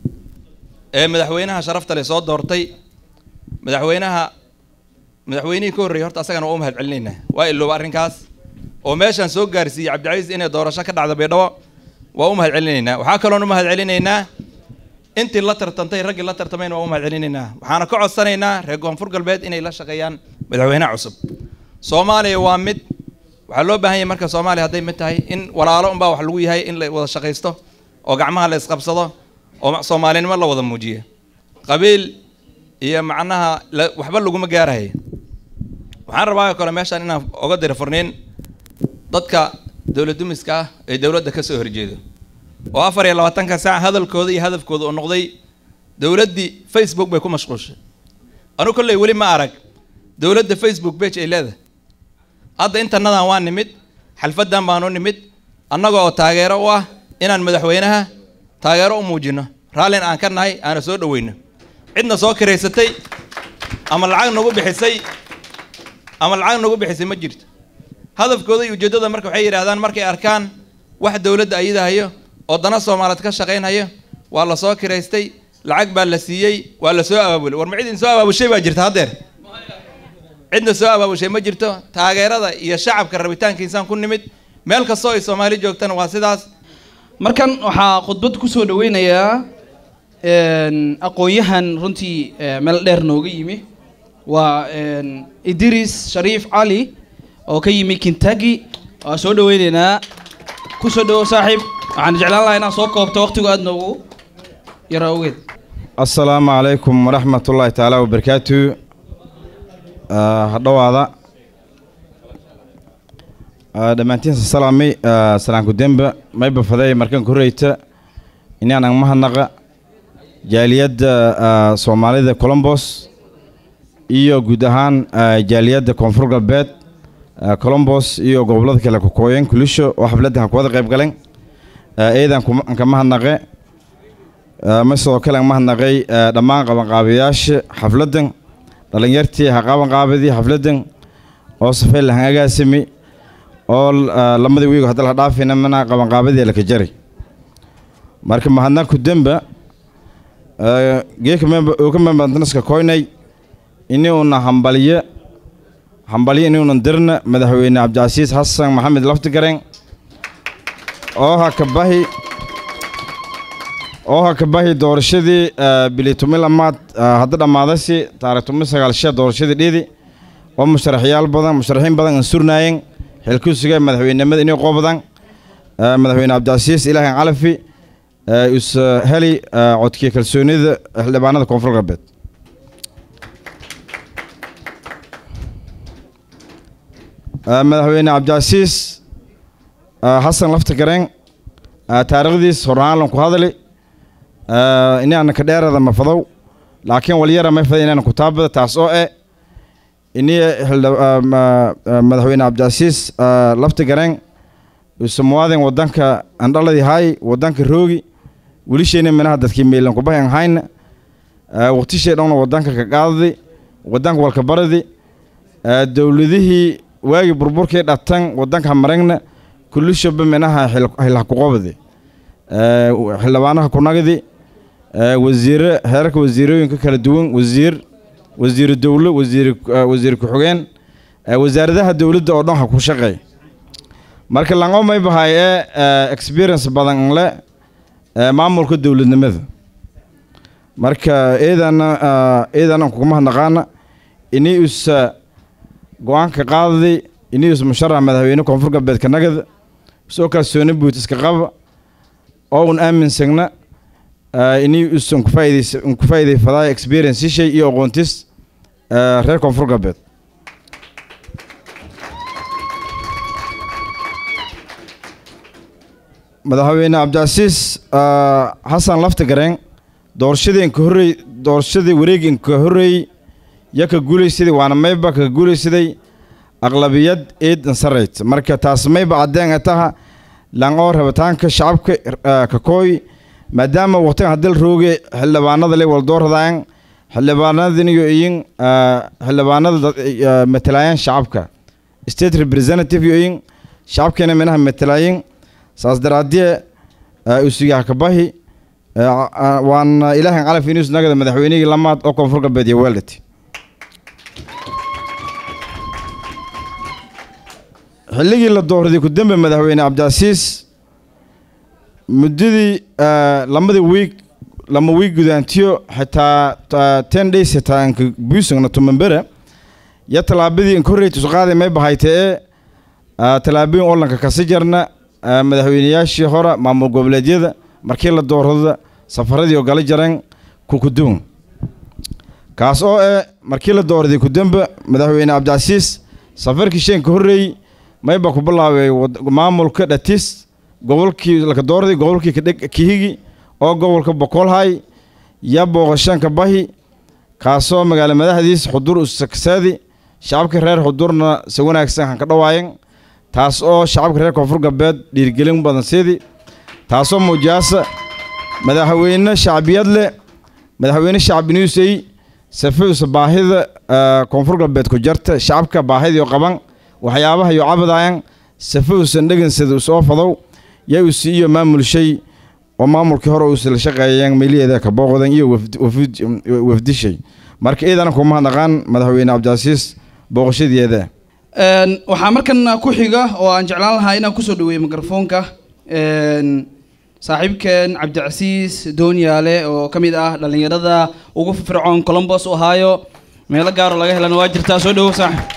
ee madaxweynaha sharafta leh soo doortay madaxweynaha madaxweynihii ka horreeyay horta asagana waa u mahad celinaynaa waa ilooba arrinkaas oo meeshaan soo gaarsiiyey cabdicasiis inay doorasho ka dhacdo baydhabo waa u mahad celinaynaa waxaa kaloon u mahad celinaynaa intii la tartantay raggii la tartamayna waa u mahad celinaynaa waxaana ka codsanaynaa reer koonfur galbeed inay la shaqeeyaan madaxweynaha cusub soomaaliya waa mid waxaa loo baahan yahay marka soomaaliya hadday mid tahay in walaalo unbaa wax lagu yahay in la wada shaqaysto oo gacmaha la isqabsado oo soomaalinimo la wada muujiyo qabiil iyo macnaha la- waxba laguma gaarahay waxaan rabaa oo kale meeshaan inaan oga diro furniin dadka dowlad dumiska ah ee dowladda ka soo horjeedo oo afar iyo labaatanka saac hadalkooda iyo hadafkooda oo noqday dowladdii facebook bay ku mashquulshay anu kolley weli ma arag dowladda facebook page ay leedahay hadda intanadan waa nimid xalfadan baan u nimid annaga oo taageero u ah inaan madaxweynaha taageero u muujino raallin aan ka nahay aana soo dhoweyno cidna soo kiraysatay ama lacag nagu bixisay ama lacag nagu bixisay ma jirto hadafkooda iyo ujeeddada marka waxay yidhaahdaan markay arkaan wax dowladda ayadahayo oo dana soomaaliyeed ka shaqaynhayo waa la soo kiraystay lacag baa la siiyey waa la soo abaabulay war ma cid idin soo abaabushay baa jirta haddeer cidna soo abaabushay ma jirto taageerada iyo shacabka rabitaankiisaan ku nimid meel kastoo ay soomaali joogtana waa sidaas markan waxaa khudbad kusoo dhaweynayaa een, aqoon-yahan runtii eh, meel dheer nooga yimi waa een, idris shariif cali oo ka yimi kentucky waa soo dhaweyneynaa kusoo dhawo saaxiib waxaan jeclaan lahaa inaad soo koobto waqtigu aad noogu yara ogeed asalaamu calaykum waraxmat ullaahi tacaala wabarakaatu Ah, hadhowaada Ah, dhammaantiinsa salaami ah, salaanku demba mayba faday markan koreyta inaanan mahadnaqa jaaliyadda ah, soomaalida colombos iyo guud ahaan ah, jaaliyadda koonfur galbeed ah, colombos iyo gobollada kale kokooyen kulisho oo xafladda ha kuwada qayb galeen Ah, eedan kuma- ka mahadnaqe Ah, ma sidoo kale aan mahadnaqay ah, dhammaan qabanqaabayaasha xafladdan dhallinyartii ha qabanqaabadii xafladdan oo safay lahan agaasimi oo ah, lamadii wiigo hadda la dhaafina mana qabanqaabadii laka jari marka mahadnaqku demba ah, geeka memba ooka membantanaska koynay inuuna hambaliye hambaliye inuuna dirna madaxweyne cabdicasiis xasan maxamed laftigareen oo ha ka bahi oo ha ka bahi doorashadii ah, bili tumi lamaad ah, hadda dhammaadasi taarikh tumi sagaal shee doorashadii dhiidi oo musharaxyaal badan musharaxiin badan aan surnaayeen xilkusiga madaxweynenimada inay qoobadaan ah, madaxweyne cabdicasiis ilaahan calafi ah, is ah, heli ah, codkii kalsoonida xildhibaanada koonfur galbeed Ah, madaxweyne cabdicasiis ah, xasan lafta gareen ah, taariikhdiis horaan ku hadali ah, inaana ka dheerada mafadow laakiin walyara may fada inaan kutaabada taas oo eh ini madaxweyne cabdicasiis lafti gareen use muwaadin wadanka andhaladii haay wadanka roogi welisheyna minaha dadkii meylan kubahan hayna waqtishee dhowna wadanka ka qaadadi wadanka walka baradi dowladihii waagii burburkii dhatan wadanka maragna kulishaba minaha hilah kuqobadi xildhibaanaha kunagdi wasiire heerarka wasiirooyinka kala duwan wasiir wasiiru dowlo wasiir wasiir ku-xigeen wasaaradaha dowladda oo dhan ha ku shaqeey marka lango may bahay ee experience badan le maamulka dowladnimada marka eedana eedana kuguma naqaana ini usa go-aanka qaadadi ini us musharax madaxweyne koonfur galbeedka nagada soo kalsooni buut iska qaba oo un aaminsagna ini usan kufaaidays kufaa'iday fadaaya experience shay iyo aqoontis reer koonfur galbeed madaxweyne cabdicasiis xasan lafti gareen doorashadii inka horrey doorashadii wareegi inka horreeyey ya ka guulaysaday waana mayba ka guulaysaday aqlabiyad eed insarayt marka taas mayba caddeen taha langoo rabitaanka shacabka ka kooy maadaama waqtigan haddii la rooge xildhibaanada le waldoorradaan xildhibaanadiniyo iyin xildhibaanada matalaayaan shacabka state representative yo iyin shacabkeena minaha matalaayin saas daraadie usugaha kabahi waana ilaahan calaf inus nagada madaxweynihii lamaad oo koonfur galbeed iyo weeldhati xilligii la doorday kudembe madaxweyne cabdicasiis muddadii lamadii wiig lama wiig gudaantiyo xitaa ten days xitaa anka buusangna tumambere ya tallaabadii inka horreyta usqaaday may bahaytee tallaabooyin olanka kasi jarna madaxweyneyaashii hore maamul goboleedyada markii la doorada safaradii oo gala jareen kukuduun kaas oo eh markii la doorday kudembe madaxweyne cabdicasiis safarkii sheenka horreeyey mayba ku bilaabay maamulka dhatis gobolkii laka doorday gobolkii kihigi oo gobolka bokolhay ya booqashanka bahi kaasoo magaalo madaxdiis xudur usaksaadi shacabka reer xudurna si wanaagsan han ka dhawaayan taas oo shacabka reer koonfur galbeed dhiirgelin badan siidi taasoo muujiyaasa madaxweyne shacbiyad leh madaxweyne shacbiniusey safeusa baahida koonfur galbeed ku jarta shacabka baahidii qaban waxyaabaha iyo cabadayan safeusan dhegansada usoo fadow yaa usi iyo maamulshay oo maamulkii hore uusila shaqeeyeen meeliheeda ka booqdan iyo wafdishay marka iidana kuma naqaan madaxweyne cabdicasiis booqashadeeda waxaa markan ku xiga oo aan jeclaan lahaa inaan kusoo dhaweeyo mikrofoonka saaxiibkeen cabdicasiis doonyaale oo ka mid ah dhallinyarada ugu fircoon colombos u ahaayo meelo gaaro laga helana waa jirtaa soo dhawow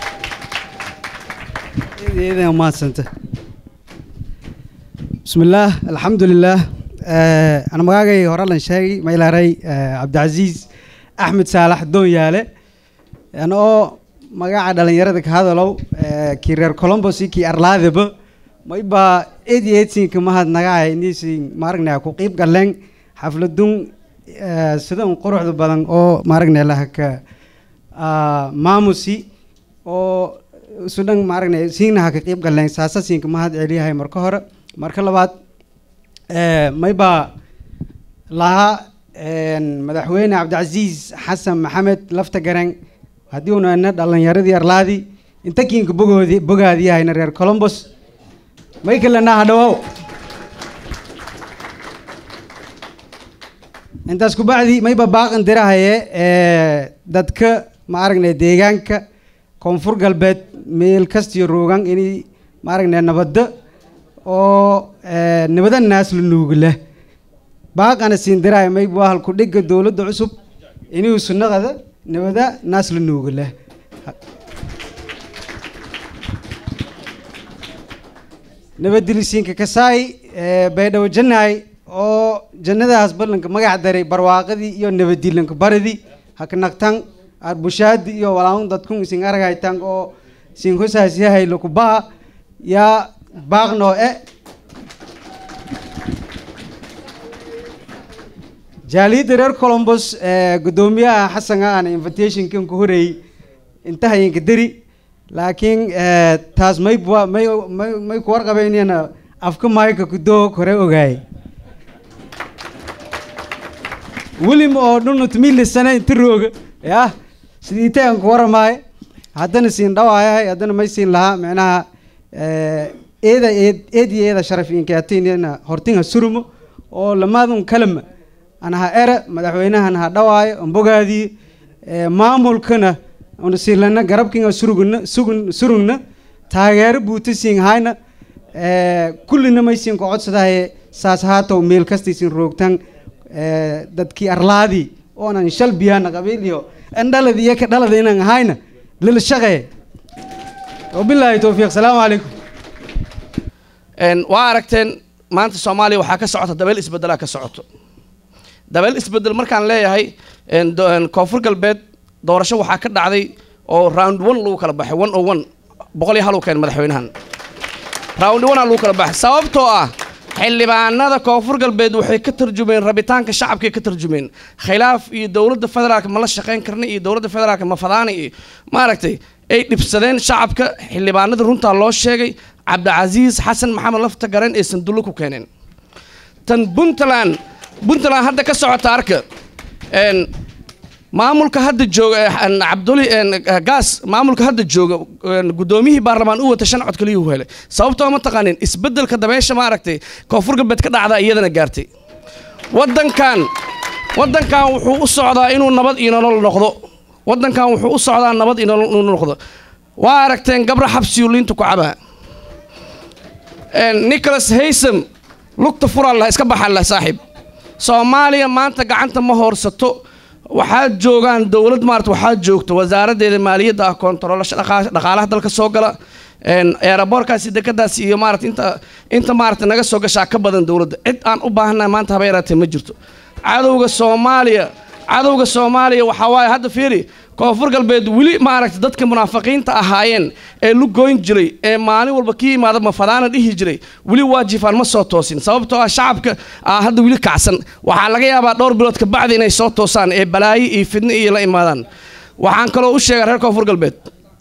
saaxib mahadsanta bismillaah alxamdulilaah ana magaagay hore lan sheegay maylaaray cabdicasiis axmed saalax doonyaale anoo magaca dhalinyarada ka hadalow kii reer colombos iyo kii arlaadaba mayba eed iyo eedsinka mahad nagaca inisin maaragna ku qiib galeen xafladun sidan quruxda badan oo maaragna lahaka maamusi oo sudhan maaragna siinna haka qiib galeen saasa siinka mahad celiyahay marka hore marka labaad mayba lahaa madaxweyne cabdicasiis xasan maxamed lafta garen haddii una ina dhalinyaradii arlaadi inta kiinka bogoodi bogaadiyahayna reer colombos may kalena hadhawow intaas kubacdi mayba baaqan dirahaye dadka ma aragnay deegaanka koonfur galbeed meel kastiyo roogan inay ma aragnay nabadda oo nabada naas la nuugla baaqana siin dirahay mayba waa halku dhigga dowladda cusub inuu sunnaqada nabada naas la nuugla nabadilisiinka kasaay baydhabo jannaay oo jannadaas ballanka magac daray barwaaqadii iyo nabadilanka baradii haknagtan arbushaadi iyo walaun dadkun isin aragaytan oo sin hosaasyahay lakubaha yaa baaqnoo e jaaliyadda reer colombos ee guddoomiyaha xasan aan invitationkan ku horeeyey intahayinka deri laakiin eh, taas may bua- may may may ku warqabeynayana afka mayka kudoo kore ogaay welim oo dhunut milisana inta rooga yah sidii tagan ku waramaayo haddana siin dhawaayahay haddana may siin lahaa micnaha eh, eeda eed eed iyo eeda sharaf inkaatiinana hortinha surumo oo lamaadun kalama an ha ere madaxweynahan ha dhawaayo ambogaadii eh, maamulkana una silana garabkinga surugna sugun surugna taageero buuta siin hayna eh, kullina may siin ku codsadahay saas haatow meel kastaysin roogtan eh, dadkii arlaadii oonan shal biyaana qabiil iyo an dhalad iyo ka dhalada inaan ahayna lila shaqeey wabilaahi towfiiq salaamu calaykum Een, waa aragteen maanta soomaaliya waxaa ka socota dabeel isbedelaa ka socoto dabeel isbedel markaan leeyahay een, do- een, koonfur galbeed doorasho waxaa ka dhacday oo round one lagu kala baxay one o one boqol iyo hal uu keen madaxweynahan round one aa lagu kala baxay sababtoo ah xildhibaanada koonfur galbeed waxay ka tarjumeen rabitaanka shacabkay ka tarjumeen khilaaf iyo dowladda federaalka ma la shaqayn karna iyo dowladda federaalka ma fadaana iyo maaragtay ay dhibsadeen shacabka xildhibaanada runtaa loo sheegay cabdicasiis xasan maxamed lafta garen ay sandulle ku keeneen tan puntland puntland hadda ka socota arka een, maamulka hadda jooga eh, een, cabduli een, eh, gaas maamulka hadda jooga een, guddoomiyihii baarlamaan u wata shan cod kaliyuu helay sababtoo ma taqaanin isbeddelka dabeesha maaragtay koonfur galbeed ka dhacda iyadana gaartay waddankan waddankan wuxuu u socdaa inuu nabad iyo nolol noqdo waddankan wuxuu u socdaa nabad iyo nolol inuu noqdo waa aragteen gabra xabsiyu liinta ku cabaa Een, nicholas haysam lugta furaa lah iska baxaa lah saaxiib soomaaliya maanta gacanta ma hoorsato waxaa joogaan dowlad maarata waxaa joogta wasaaraddeeda maaliyadda ah koontaroolasha dhaqa- dhaqaalaha dalka soo gala een, eeraboorkaasi dekadaasi iyo maarata inta inta maarata naga soo gashaa ka badan dowladda cid aan u baahannahay maanta haba yaraatee ma jirto cadowga soomaaliya cadowga soomaaliya waxaa waaye hadda fiiri koonfur galbeed weli maaragta dadka munaafiqiinta ahaayeen ee lugoyn jiray ee maalin walba ka yimaada mafadaana dhihi jiray weli waajifaan ma soo toosin sababtoo ah shacabka aa hadda weli kacsan waxaa laga yaabaa dhowr bilood ka bacdi inay soo toosaan ee balaayo iyo fidno iyo la imaadaan waxaan kaloo u sheegaa reer koonfur galbeed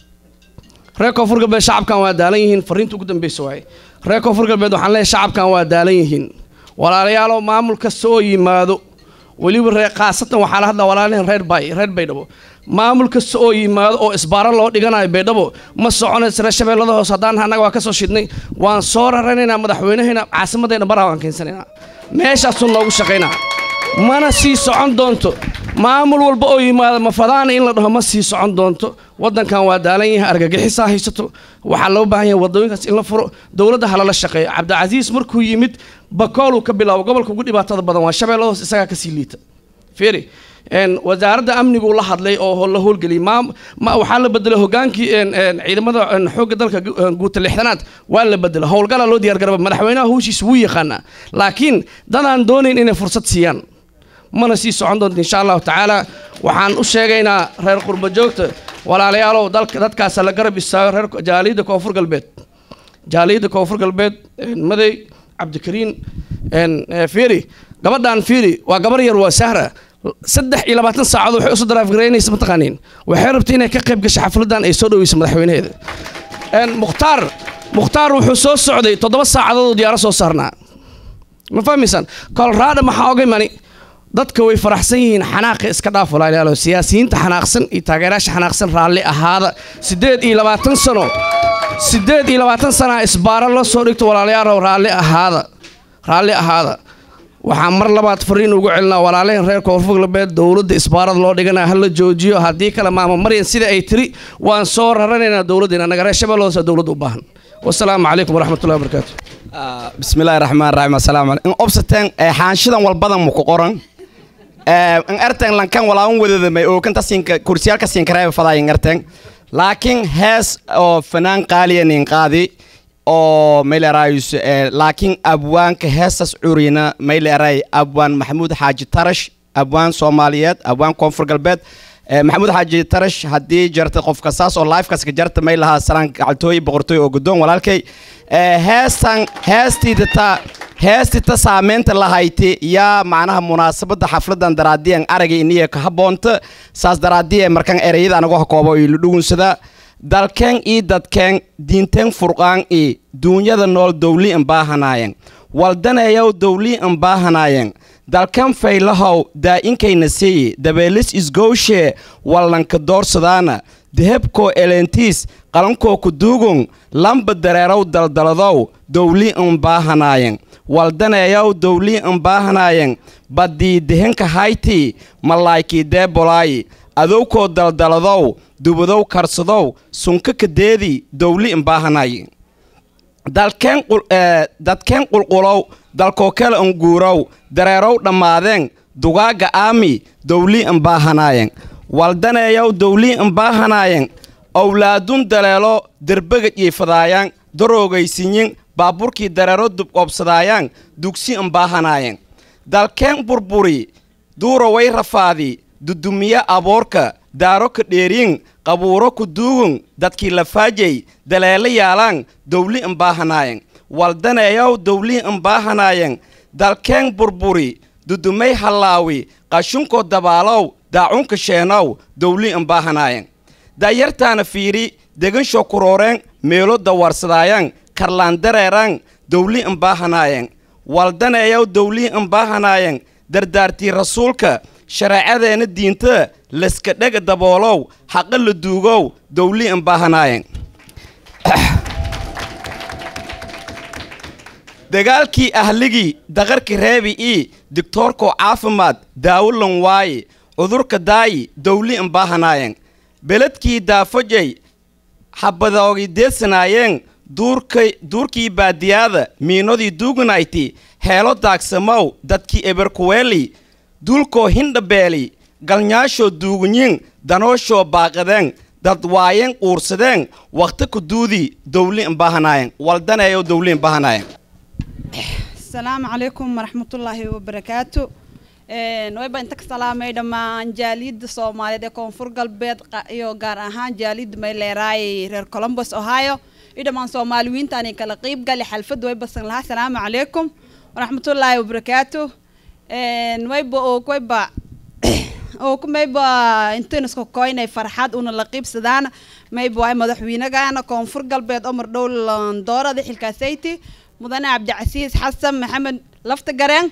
reer koonfur galbeed shacabkan waa daalan yihiin fariinta ugu dambeysa waaye reer koonfur galbeed waxaan leeyahay shacabkan waa daalan yihiin walaalayaalow maamul kasta oo yimaado weliba reer khaasatan waxaa la hadlaa walaalahan reer bay reer baydhabo maamul kasta oo yimaado oo isbaaro loo dhiganayo baydhabo ma soconaysa reer shabeellada hoose haddaan annaga waa ka soo shidnay waan soo raranaynaa madaxweynaheena caasimaddeena baraa waan keensanaynaa meeshaasuu noogu shaqaynaa mana sii socon doonto maamul walba oo yimaada mafadaana in la dhaho ma sii socon doonto waddankan waa daalan yahay argagixisaa haysato waxaa loo baahan yahay waddooyinkaas in la furo dowladda halala shaqeeyo cabdicasiis markuu yimid bakooluu ka bilaabo gobolka ugu dhibaatada badan waa shabeellada hoose isagaa kasii liita fiiri een, wasaaradda amniguu la hadlay oo la howlgeliyay ma, ma waxaa la bedelay hogaankii een, een, ciidamada een, xoogga dalka gu- een, guuta lixdanaad waa la bedelay howlgalaa loo diyaar garaba madaxweynaha howshiisa wuu yaqaanaa laakiin dadaan doonayn inay fursad siiyaan mana sii socon doonto insha allahu tacaala waxaan u sheegaynaa reer qurba joogta walaalayaalow dalka dadkaasa la garab istaago reer jaaliyadda koonfur galbeed jaaliyadda koonfur galbeed een, madey cabdikariin een, eh, fiiri gabadhan fiiri waa gabar yar waa sahra saddex iyo labaatan saacadood waxay usoo daraafgaraynaysa mataqaaniin waxay rabtay inay ka qayb gasho xafladan ay soo dhaweyso madaxweynaheeda een, mukhtaar mukhtaar wuxuu soo socday toddoba saacadood oo diyaaro soo saarnaa ma fahmaysaan colorado maxaa oga imani dadka way faraxsan yihiin xanaaqi iska dhaaf walaalayaalo siyaasiyiinta xanaaqsan iyo taageerayaasha xanaaqsan raalli ahaada siddeed iyo labaatan sano siddeed iyo labaatan sana isbaaro la soo dhigto walaalayaalow raalli ahaada raalli ahaada waxaan mar labaad fariin ugu celinaa walaalaheen reer koonfur galbeed dowladda isbaarada loo dhiganaa ha la joojiyo haddii kale maama maryan sida ay tiri waan soo raranaynaa dowladdeena naga reer shabeelloosa dowladda u baahan wasalaamu calaykum waraxmatullahi wabarakaatu bismillahi raxmaan raxiim assalaamu calaykum in obsateen ee xaanshidan walbadan mu ku qoran ee in erten lankan walaawan wadadamay oo kanta siinka kursiyaalka siinkareeba fadaa in erten laakiin hees oo fanaan qaaliya nin qaadi oo maylerayus laakiin abwaanka heestas curina mayleray abwaan maxamuud xaaji tarash abwaan soomaaliyeed abwaan koonfur galbeed Eh, maxamuud xaaji tarash haddii jarta qofka saas oo lifekaas ka jarta may lahaa salaan gacaltooy boqortooy oo guddoon walaalkay Eh, heestan heestiida taa heestita saameynta lahayti yaa macnaha munaasabada xafladan daraadiyan aragay iniya ka haboonta saas daraadiya markan ereyada anagu hakoobo ilo dhugunsada dalkeen ii dadkeen diinteen furqaan ii duunyada nool dowli in baahanaayeen waldaneeyow dowli in baahanaayeen dalkan faylahow daa-inkayna siiyi dabeelis isgowshee wallanka doorsadaana dehebkoo eleentiis qalankoo kuduugun lamba dareerow daldaladow dowli in baahanaayeen waldaneeyow dowli in baahanaayeen baddii dehenka haytii malaykii deebolaayi adowkoo daldaladow dubadow karsadow sunka kadeedii dowli in baahanayi dalkeen dadkeen qulqulow dalkoo kale in guurow dareerow dhammaadeen dugaaga aami dowli in baahanaayeen waldaneeyow dowli in baahanaayeen owlaadun daleelo derbega jiifadaayaan daroogaysinyin baaburkii dareero dubqoobsadaayaan dugsi in baahanaayeen dalkeen burburi duuraway rafaadi dudumiye aboorka daaro ka dheeriin qabuuro ku duugun dadkii lafaajay daleelo yaalaan dowli in baahanaayeen waldaneeyow dowli in baahanaayeen dalkeen burburi dudumay hallaawi qashunkoo dabaalow daacunka sheenow dowli in baahanaayeen daayartaana fiiri degansho kurooreen meelo dawarsadaayaan karlaan dareeraan dowli in baahanaayeen waldaneeyow dowli in baahanaayeen dardaartii rasuulka shareecadeenna diinta laska dhega daboolow xaqa la duugow dowli in baahanaayeen dagaalkii ahligii daqarka reebi ii digtoorkoo caafimaad daawo lan waaye cudurka daayi dowli in baahanaayeen beledkii daafajay xabadoogi deedsanaayeen duurkay duurkii baadiyaada miinodii duuganayti heelo daagsamow dadkii eberkuweeli duulkoo hindhabeeli galnyaashoo duugunyin danooshoo baaqadeen dad waayeen quursadeen wakhti kuduudii dowli in baahanaayeen waldaneeyo dowli in baahanaayeen asalaamu calaykum waraxmatullaahi wabarakaatu wayba inta ka salaamay dhammaan jaaliyadda soomaaliyeed ee koonfur galbeed iyo gaar ahaan jaaliyadda mayleeraay reer colombos ohio iyo dhammaan soomaaliwiintaani kala qiib gali xalfadda way basan lahaa asalaamu calaykum waraxmatullaahi wabarakaatu wayba og wayba og mayba intinisku koynay farxad una la qiibsadaan mayba waay madaxweynagana koonfur galbeed omar dhow doorada xilkaasayti mudane cabdicasiis xasan maxamed lafta gareen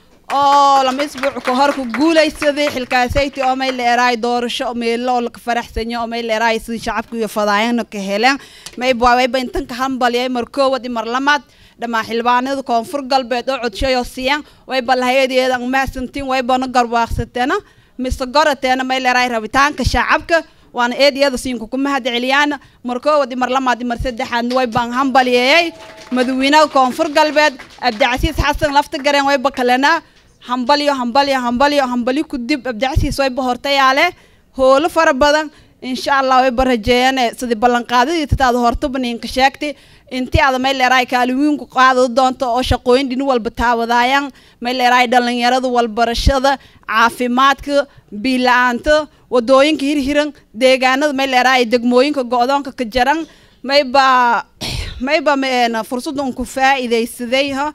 oo lama isbuuc ka hor ku guulaysaday xilkaasayti oo may leeraay doorasho meelo oo laka faraxsanyo oo may leeraay sidii shacabka iyo fadaayana ka heleen mayba wayba intan ka hambalyay mar koowad iyo mar lamaad dhammaan xildhibaanada koonfur galbeed oo codshayo siiyaan wayba lahayadeeda mahadsantiin waybana garwaaqsateena mise gorateena may leeraay rabitaanka shacabka waana eediyada siinku ku mahad celiyaan mar koowad iyo mar lamaad iyo mar saddexaad way baan hambalyeeyay madaxweynaha koonfur galbeed cabdicasiis xasan lafta gareen wayba kalena hambalyo hambalyo hambalyo hambalyo kudib cabdicasiis wayba hortayaale hoolo fara badan insha allah wayba rajeeyane sidii ballanqaadadii tataada hortaba ninka sheegtay intii aada may leeraay kaaliwiinku qaadada doonto oo shaqooyin dhini walba taawadaayaan may leeraay dhalinyarada walbarashada caafimaadka biila-aanta wadooyinka hirhiran deegaanada may leeraay degmooyinka go-doonka ka jaran mayba mayba fursada unku faa-iidaysaday ha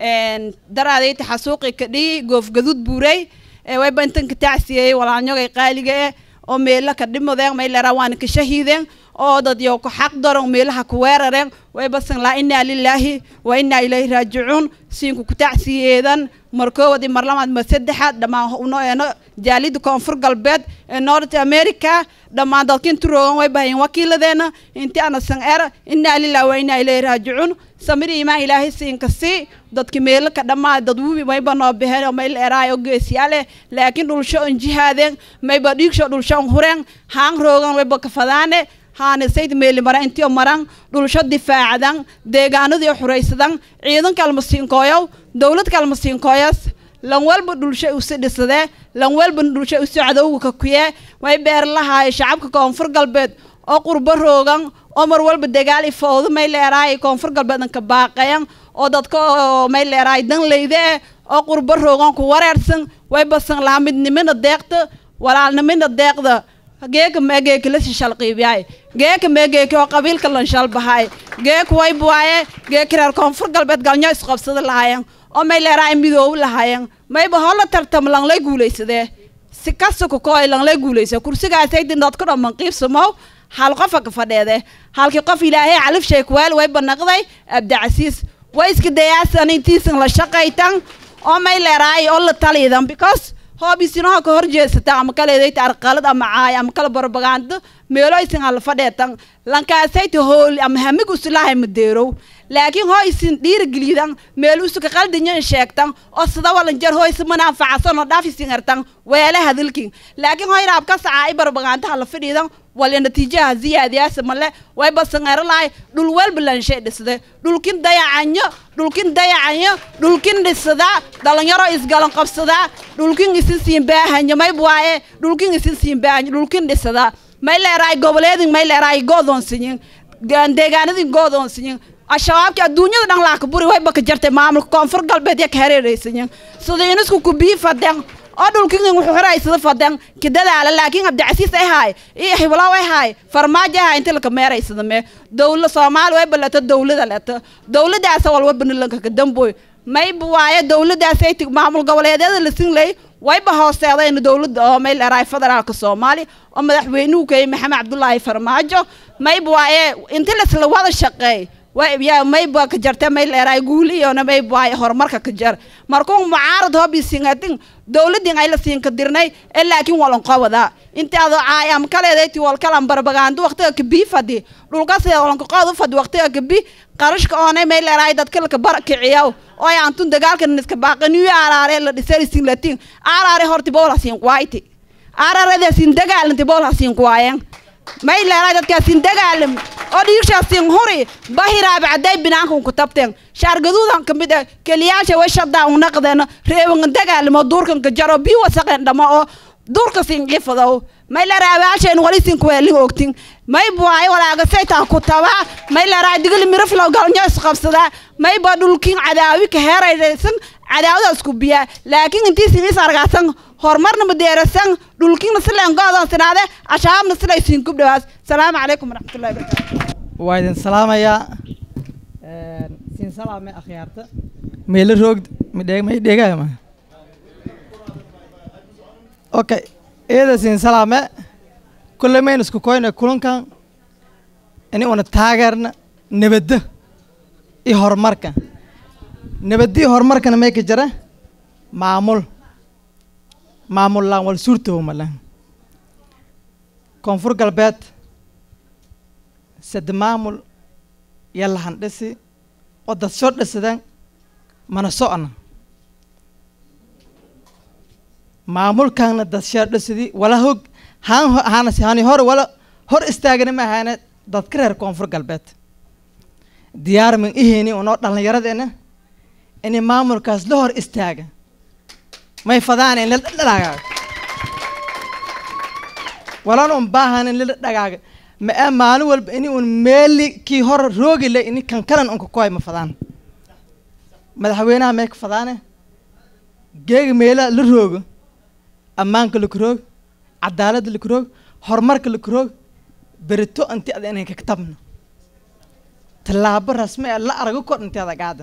daraadayta xasuuqi ka dhihi goofgaduud buuray wayba intan ka tacsiyey walaalnyogay qaaliga eh oo meela ka dhimadeen may leeraa waana ka shahiideen oo dad yow ku xaq daron meelaha ku weerareen wayba san laa inaa lilaahi wa inaa ilayhi raajicuun siinku ku tacsiyeedan mar koowad iyo mar lamaad mar saddexaad dhammaan uno eeno jaalida koonfur galbeed ee north america dhammaan dadkin turoogan way bahayin wakiiladeena inti ana san er inaa lillahi wa inaa ilayhi raajicuun samir imaan ilaahay siinka sii dadki meelo ka dhammaa dad wubi mayba noo bixeen oo mayl eraay oo geesiyaale laakiin dhulsho on jihaadeen mayba dhiigsho dhulsho on hureen haan roogan wayba ka fadaane haane sayd meeli mara intiyo maran dhulsho difaacadan deegaanadii xuraysadan ciidanka almasiinkooyow dowladka almasiinkooyas lan walba dhulsho usi dhisadee lan walba dhulsho usi cadowga ka kuyee way beer lahaay shacabka koonfur galbeed oo qurbo roogan oo mar walba dagaal ifowdo may leeraay koonfur galbeedan ka baaqayan oo dadka oo may leeraay dan leyde oo qurbo roogan ku wareersan way basan lahaa midnimina deeqta walaalnimina deeqda geeka meegeeki la shishalqiibyaay geeka meegeeki oo qabiilka lan shalbahay geek wayb waaye geeki reer koonfur galbeed galnyo isqabsada lahaayeen oo may leeraay midoob lahaayeen mayba hola tartam langlay guulaysadee si kasta kukooy langlay guulaysa kursigaasay dindhood ku dhamman qiibsamow hal qofa ka fadheede halkii qof ilaahay calif sheekweel way banaqday abdicasiis way iska dayaasan intiisan la shaqaytan oo may leeraay oo la taliidan because hoobisinaha ka horjeesata ama kaleedayta arqalad ama caay ama kala barbagaando meelo isin hala fadheetan lankaasayta hooli ama hamig usilahay madeerow laakiin hoo isin dhiirigelidan meel usuka qaldanyan sheegtan oo sida walan jar hoo isma anfacasan oo dhaaf isin artan weele hadalkin laakiin hoo iraab ka sacaa i barbagaanta hala fadhiidan wala natiijaha ziyaadiyaasa male way basangaralaay dhul walba lanshay dhisde dhulkin dayacanyo dhulkin dayacanyo dhulkin dhisada dhalinyaro isgalan qabsada dhulkin isin siin baahanyo mayb waaye dhulkin isin siin baahanyo dhulkin dhisada may leeraay goboleedin may leeraay goodoonsiyin deegaanadin goodoonsiyin ashabaabki adduunyada dhan laaka buri way baka jartay maamulka koonfur galbeed ya ka hareeraysayin sida inisku kubii faden oo dhulkin wuxuu xiraysada faden kidadaala laakiin cabdicasiis ay haay iyo hiblow ay haay farmaajo ay haay inta laka meeraysada mee dowla soomaali way baleto dowlada leto dowladaasa walwa banilanka ka damboy mayba waaye dowladaasay tig maamul goboleedyada la sinlay wayba hooseedayna dowladda oo may leeraay federaalka soomaaliya oo madaxweynuhu kayay maxamed cabdulaahi farmaajo mayba waaye inta lasla wada shaqeey yaa mayba ka jarte may leeraay guuliyona mayba waaye horumarka ka jar markuu mucaarad hobi singatin dowladin ay la siinka dirnay ee laakiin walan qobada intaada caay ama kaleedayti wal kalan barbagaando waqtiga kabii fadi dhulka sida walanka qood u fadi waqtiga kabi qarashka oonay may leeraay dadka laka bar kiciyaw oo ay antun dagaalkan iska baaqaniyo araare la dhisay sin latin araare horti boola siin quwayti araarada siin dagaalanti boola siin quwaayeen may leeraay dadkaasin dagaalam oo dhiigshaasin huri bahiraab caday binaankan ku tabteen shaargaduudan ka mid ah keliyaasha way shadaa u naqdeen reewan dagaalamo duurkan ka jaro bii wasaqeen dhama oo duurka sin qifadow may leeraay abaasheen wali sin kuweelin ogtin may buwaay walaaga saytaa ku taba may leeraay digil miraflow galnyo isqabsada may ba dhulkin cadaawi ka heeraysan cadaawada isku biya laakiin intii sin is argaasan horumarna madeerasan dhulkiina sileen go'doon sinaade ashaabna silay siin kubdhawaas salaamu calaykum waraxmatullahi wabarakaatu waa idin salaamayaa siin salaame akhyaarta meelo roogd midheeg may dheegaama okay eeda siin salaame kulle mayn isku koyna kulankan ini una taageerna nabadda iyo horumarka nabadda iyo horumarkana may ka jira maamul maamul laan wal suurtow malan koonfur galbeed sade maamul iyo lahan dhisi oo dad soo dhisadeen mana socna maamulkaana dad soo dhisidi wala hog haan haanasi hani hore wala hor istaagana ma ahaane dadka reer koonfur galbeed diyaar min iheyni unoo dhallinyaradeena inay maamulkaas la hor istaaga may fadaan in la dhagaaga walan un baahan in la dhagaaga ma ee maalin walba ini un meeli kii hor roogi le ini kan kalan unka koy ma fadaan madaxweynaha may ka fadaane geega meelaha la roogo ammaanka la karoog cadaaladda la karoog horumarka la karoog berito inti ada inay kaktabno tallaabo rasmi ee la arago kor inti ada gaada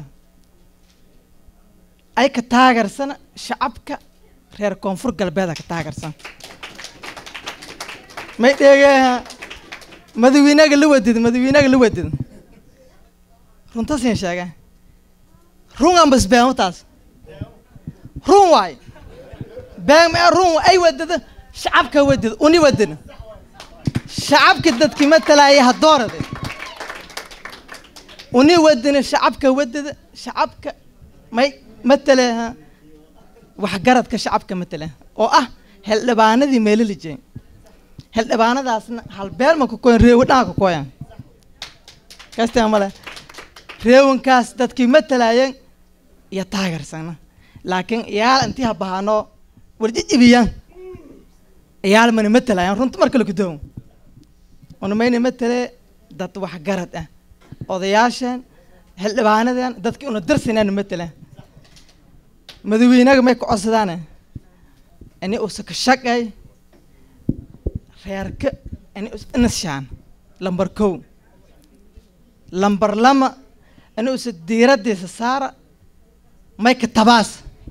ay ka taageersana shacabka reer koonfur galbeeda ka taageersan may dheegeeha madawiinaga la wadid madawiinaga la wadid runta siin sheege run aan bas beemo taas run waay beem ee run ay wadada shacabka wadid uni wadina shacabka dadki matalaya hadoorade uni wadina shacabka wadada shacabka may mataleha waxgaradka shacabka matale oo ah xildhibaanadii meelo la jeey xildhibaanadaasna halbeel ma ka koyan reewo dhan ka koyan kastaa male reewankaas dadkii matalayeen iyo taageersana laakiin iyaal intii ha bahaano warjijibiyaan iyaal mana matalayaan runta marka la gudoon una mayna matale dad waxgarad ah odayaashan xildhibaanadan dadkii una darsinaan matalaan madawiinaga may ka codsadaane ini usa ka shaqay reerka ini us inashaan lambar kow lambar lama ini usa diiradiisa saara may ka tabaas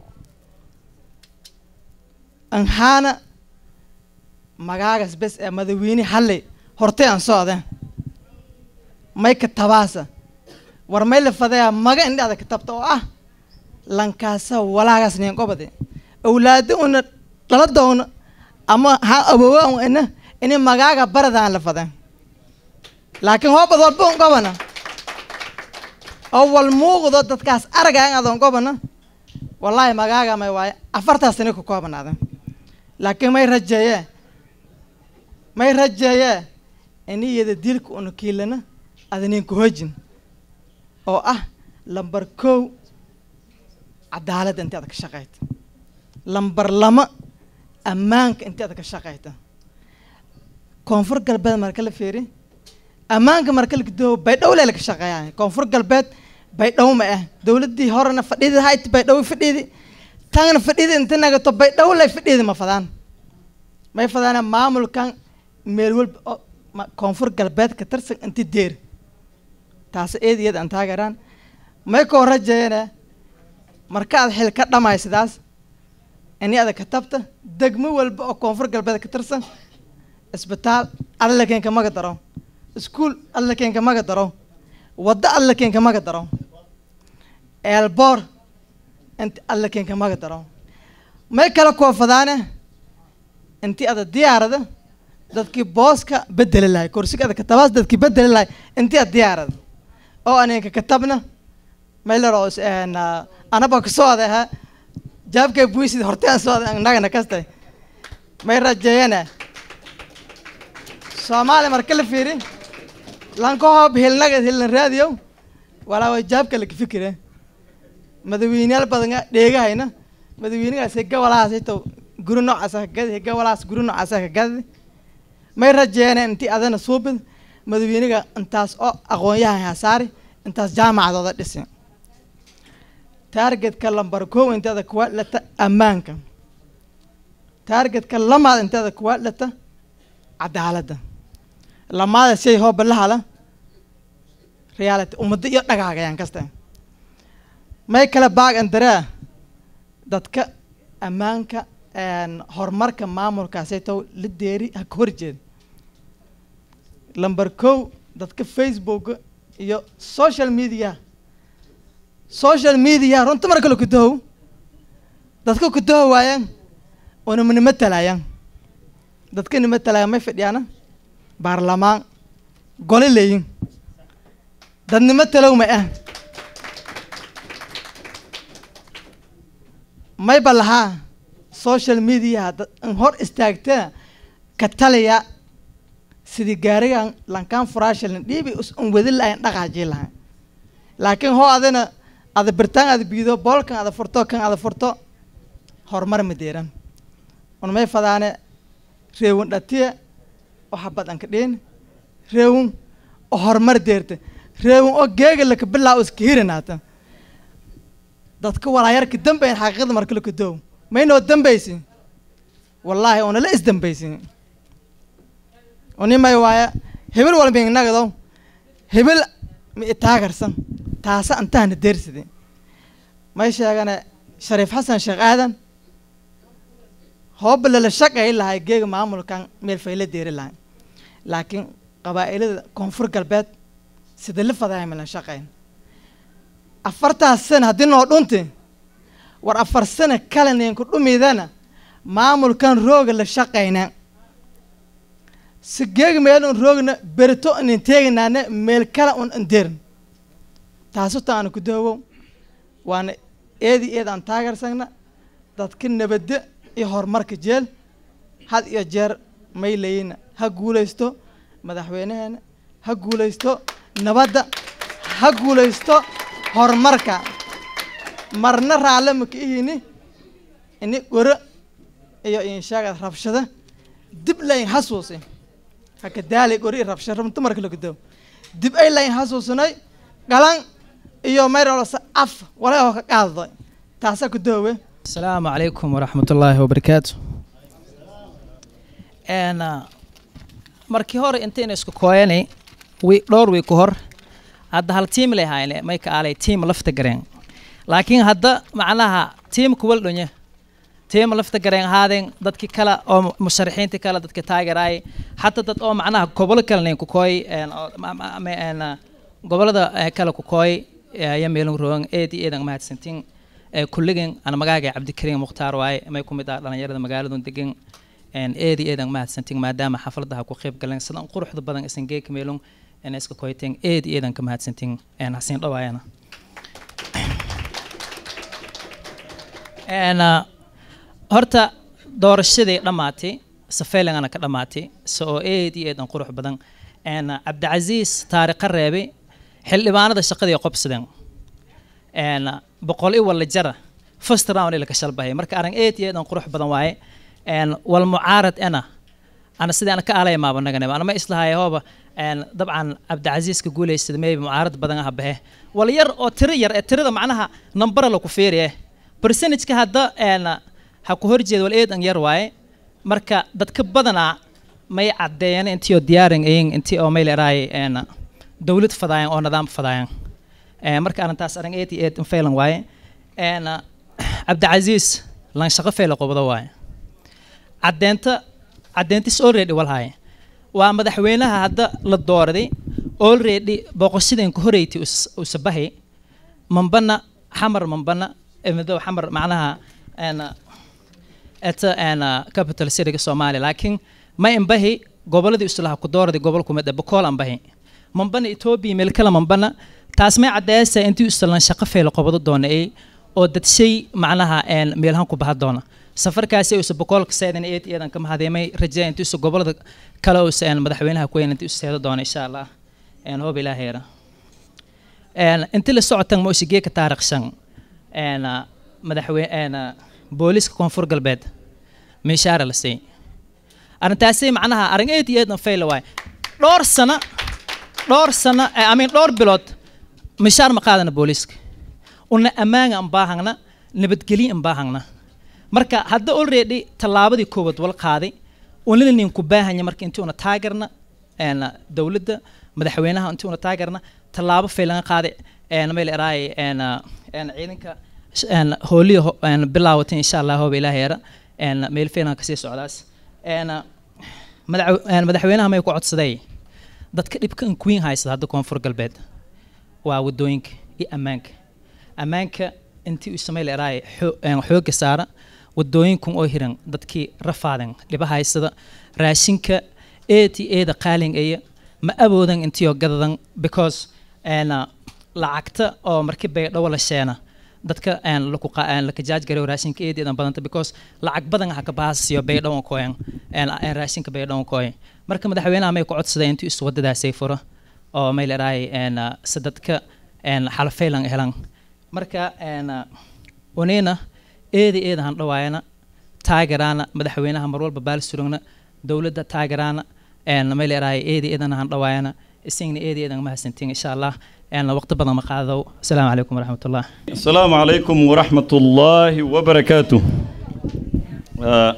anhaana magaagas bes ee madawiine halle hortay aan socde may ka tabaasa war may la fadaya maga indhada ka tabta oo ah lankaasa walaagaas neen qobade awlaado una dhala doona ama ha awowa un ina ini magaaga baradaan la fade laakiin hoobad walba un qobana oo wal muuqdo dadkaas aragaan adoon qobana wallaahi magaaga may waaye afartaas sani ku koobanaada laakiin may rajeeye may rajeeye ini iyada dilka una kiilana adanin ku hojin oo ah lambar kow cadaaladda inti aad ka shaqayta lambar lama ammaanka inti aad ka shaqayta koonfur galbeed marka la fiiri ammaanka marka la gudoobo baydhow lee laga shaqeeyaa koonfur galbeed baydhow ma ah dowladdii horena fadhidi hayti baydhow fadhidi tangna fadhidi inta nagato baydhow lay fadhidi ma fadaan may fadaana maamulkan meel walba oo ma- koonfur galbeed ka tirsan inti deer taasi eed iyada aan taageeraan may koo rajeeyana marka aad xil ka dhamay sidaas ini ada ka tabta degmo walba oo koonfur galbeed ka tirsan isbitaal alla keenka maga daro iskuul alla keenka maga daro waddo alla keenka maga daro eelboor inti alla keenka maga daro may kala koofadaane inti ada diyaarada dadkii booska bedeli lahay kursiga ada katabaas dadkii bedeli lahay inti ad diyaarada oo aninka katabna mayleros anaba kasooda ha jaabkay buisid horteen sooda nagana kastay may rajeeyana soomaali marka la fiiri lanka hoob hilnaga hilna raadiyow walaa way jaabka laka fikire madawiineyaal badan dheegahayna madawiinigaas higa walahaas hito guri noocaasa kagadi higa walahaas guri noocaasa kagadi may rajeeyana inti adana suubid madawiiniga intaas oo aqoon-yahan hasaari intaas jaamacadooda dhisi taargetka lambar kow inteeda kuwa lata ammaanka taargetka lamaad inteeda kuwa lata cadaaladda lamaada shay hooba la hala reality ummadda iyo dhagaagayaan kasta may kala baag andaraa dadka ammaanka horumarka maamulkaasay tow la deeri ha ka horjeeda lambar kow dadka facebook iyo social media social media runta marka la kudahow dadka kudaho waayaan una nima talaayaan dadka nima talaaya may fadhiyaana baarlamaan gole leeyin dadnimo talow ma ah mayba lahaa social media dad in hor istaagtana ka talaya sidii gaarigan lankaan furaashilin dhiibi us un wadi lahayn dhaqaajii lahayn laakiin hoo adina ada birtaan ada biido boolkan ada furto kan ada furto horumar ma deeran un may fadaane reewun dhatiya waxa badanka dhiin reewun oo horumar deerta reewun oo geega laka bilaa iska hirinaata dadka walaayarka dambayn xaqiiqada marka laka doow maynoo dambaysin wallaahi oonala isdambaysin unimay waaya hebel walba inagado hebel ma itaagarsan taasa antaana deerside may sheegane shariif xasan sheekh aadan hooba lala shaqay lahay geega maamulkan meel fayla deeri lahay laakiin qabaa'ilada koonfur galbeed sida la fadahay malan shaqayn afartaas sana haddii noo dhunti war afar sana kale ninku dhumidana maamulkan rooga la shaqayna si geega meel un roogna berito inin teeginaane meel kale un indeerin taasu taana ku daawow waana eedi eed aan taageersagna dadka nabadda iyo horumarka jeel had iyo jeer may layina ha guulaysto madaxweynaheena ha guulaysto nabadda ha guulaysto horumarka marna raalle maka ihini ini goro iyo inshaagad rabshada dib layn hasuusi haka daali gori i rabshada runta marka lagu daawo dib ay layn hasuusinay galan iyo mayrolasa af walaa ka qaaddo taasaa ku daawe السلام عليكم ورحمة الله وبركاته أنا markii hore intayna isku kooyanay wi dhowr wiig ka hor hadda hal tiim lay haayne may ka aalay tiim lafta gareen laakiin hadda macnaha tiimka waldhonye tiim lafta gareen ahaadeen dadki kale oo musharaxiinta kale dadka taageeraay xataa dad oo macnaha gobolo kale nin ku kooy een, oo ma- ma- ma- een, ah, gobolada eh, kale ku kooy ayaa meelin roogan eed iyo eedan mahadsantiin Eh, kulligan ana magaaga cabdikariim mukhtaar waaye may ku mid ah dhalinyarada magaaladun degan een, eed iyo eedan mahadsantiin maadaama xafladaha ku qayb galeen sidan quruxda badan isan geeka meelun in iska koyteen eed iyo eedan ka mahadsantiin een, hasiin dhawaayana een, ah, horta doorashadii dhammaatay safeylangana ka dhammaatay se oo eed iyo eedan qurux badan een, cabdicasiis taariikha reebay xildhibaanada shaqadii qobsadeen een, boqol i walla jara first round ila ka shalbahay marka arrin eed iyo eedan qurux badan waaye een, wal mucaarad ana ana sidii ana ka alaya maaba naganaba ana ma islahay hooba een, dabcan cabdicasiiska guulaysada maybe mucaarad badan aha bahe wal yar oo tiro yar ee tirada macnaha nambara laku fiiriye percentage-ka hadda een, ha ku horjeeda wal eedan yar waaye marka dadka badanaa may caddeeyeen intii oo diyaarin ayin intii oo may leeraay een, dowlad fadaayan oo nidaam fadaayan Eh, marka arrintaas arrin eed iyo eed in faylan waaye een, ah, cabdicasiis lan shaqo fayla qobdo waaye caddeenta caddeyntis already walhaaye waa madaxweynaha hadda la dooraday already booqashadeen ku horeyti usabahay mambana xamar mambana emido xamar macnaha een, ah, eta een, ah, capital cityga soomaaliya laakiin ma imbahi goboladii islaha ku dooraday gobol kumid ah bokool ambahi mambana etoobiya meel kale mambana taas may caddeeyaysaa intii islan shaqo fayla qobado doona ay oo dad shay macnaha een meelahan ku baha doona safarkaasi uusa boqolka seedan eed eedan ka mahadeemay rajaa intii usa gobolada kale uusa een madaxweynaha ku weyn intii usa seedo doona insha allah een hoob ilaaheera een intii la socotan ma usa geeka taariikh shan een madaxweyne een booliska koonfur galbeed meeshaara la siiyey arrintaasi macnaha arrin eed iyo eedan fayla waay dhowr sano dhowr sano eh, I mean dhowr bilood mishaar ma qaadana booliiska una ammaanga aan baahangna nabadgelyo aan baahangna marka hadda already tallaabadii koowaad wala qaaday unina nin ku baahanya marka intii una taageerna een dowladda madaxweynaha intii una taageerna tallaabo faylan qaaday een meel eraay een een ciidanka een hooliyo een bilaawatay insha Allah hoob ilaahay yara een meel faylan ka sii socdaas een madax een madaxweynaha may ku codsaday dadka dhibka in queen haysta hadda koonfur galbeed waa wadooyinka iyo ammaanka ammaanka intii uu samey leeraay xoogga saara wadooyinkun oo hiran dadkii rafaadan dhiba haysada raashinka eeti eeda qaalin aya ma awoodan intii oo gadadan because een lacagta oo markii bay dhawo la sheena dadka een laku qaan la kajaaj gareeyo raashinka eedeedan badanta because lacag badan ha ka baasiyo bay dhawan kooyan een een raashinka bay dhawan kooyan marka madaxweynaha may ku codsaday intii isu wadadaasay furo oo may leeraay een sadadka een xalfeylan helan marka een wanina eedi eeda han dhawaayana taageeraana madaxweynaha mar walba baal surugna dowladda taageeraana een may leeraay eedi eedana han dhawaayana isagna eedi eedan mahadsantiin insha allah een waqti badan ma qaado asalaamu calaykum waraxmat ullah السلام عليكم ورحمة الله وبركاته آه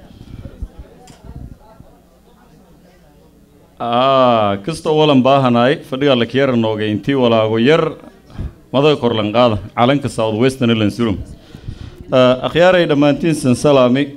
آه كست أولا باهناي فدي الله كير نوجي انتي ولا غير ماذا كورلان قاضي على كساود ويستن اللي آه أخياري لما انتين سن سلامي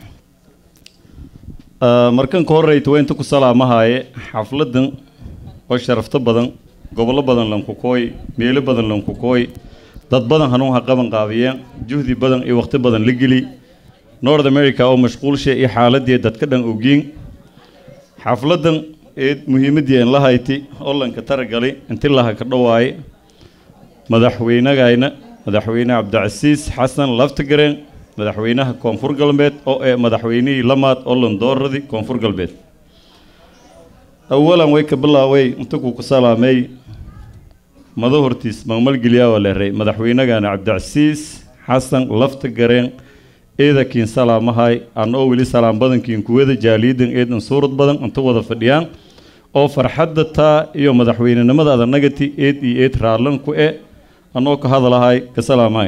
آه مركن كوري توين تكو سلامة هاي حفلة وشرفت بدن gobolo badan lanku kooy meelo badan lanku kooy dad badan hanuun ha qaban qaabiyeen juhdi badan iyo waqti badan la geli north america oo mashquulsha iyo xaaladii dadka dhan ogiin xafladan eed muhiimadii aan la hayti oo lanka taragali inti laha ka dhawaaye madaxweynagayna madaxweyne cabdicasiis xasan laftigareen madaxweynaha koonfur galbeed oo ee madaxweynihii lamaad oo landooradii koonfur galbeed awalan way ka bilaaway inta ku salaamay mado hortiis maqmalgeliyaa waa leeray madaxweynagana cabdicasiis xasan lafta gareen eedakiin salaamahay aan oo weli salaam badankiin kuwada jaaliyadan eedan suurad badan inta wada fadhiyaan oo farxadda taa iyo madaxweynenimada adanagati eed iyo eed raallan ku e anoo ka hadalahay ka salaamahay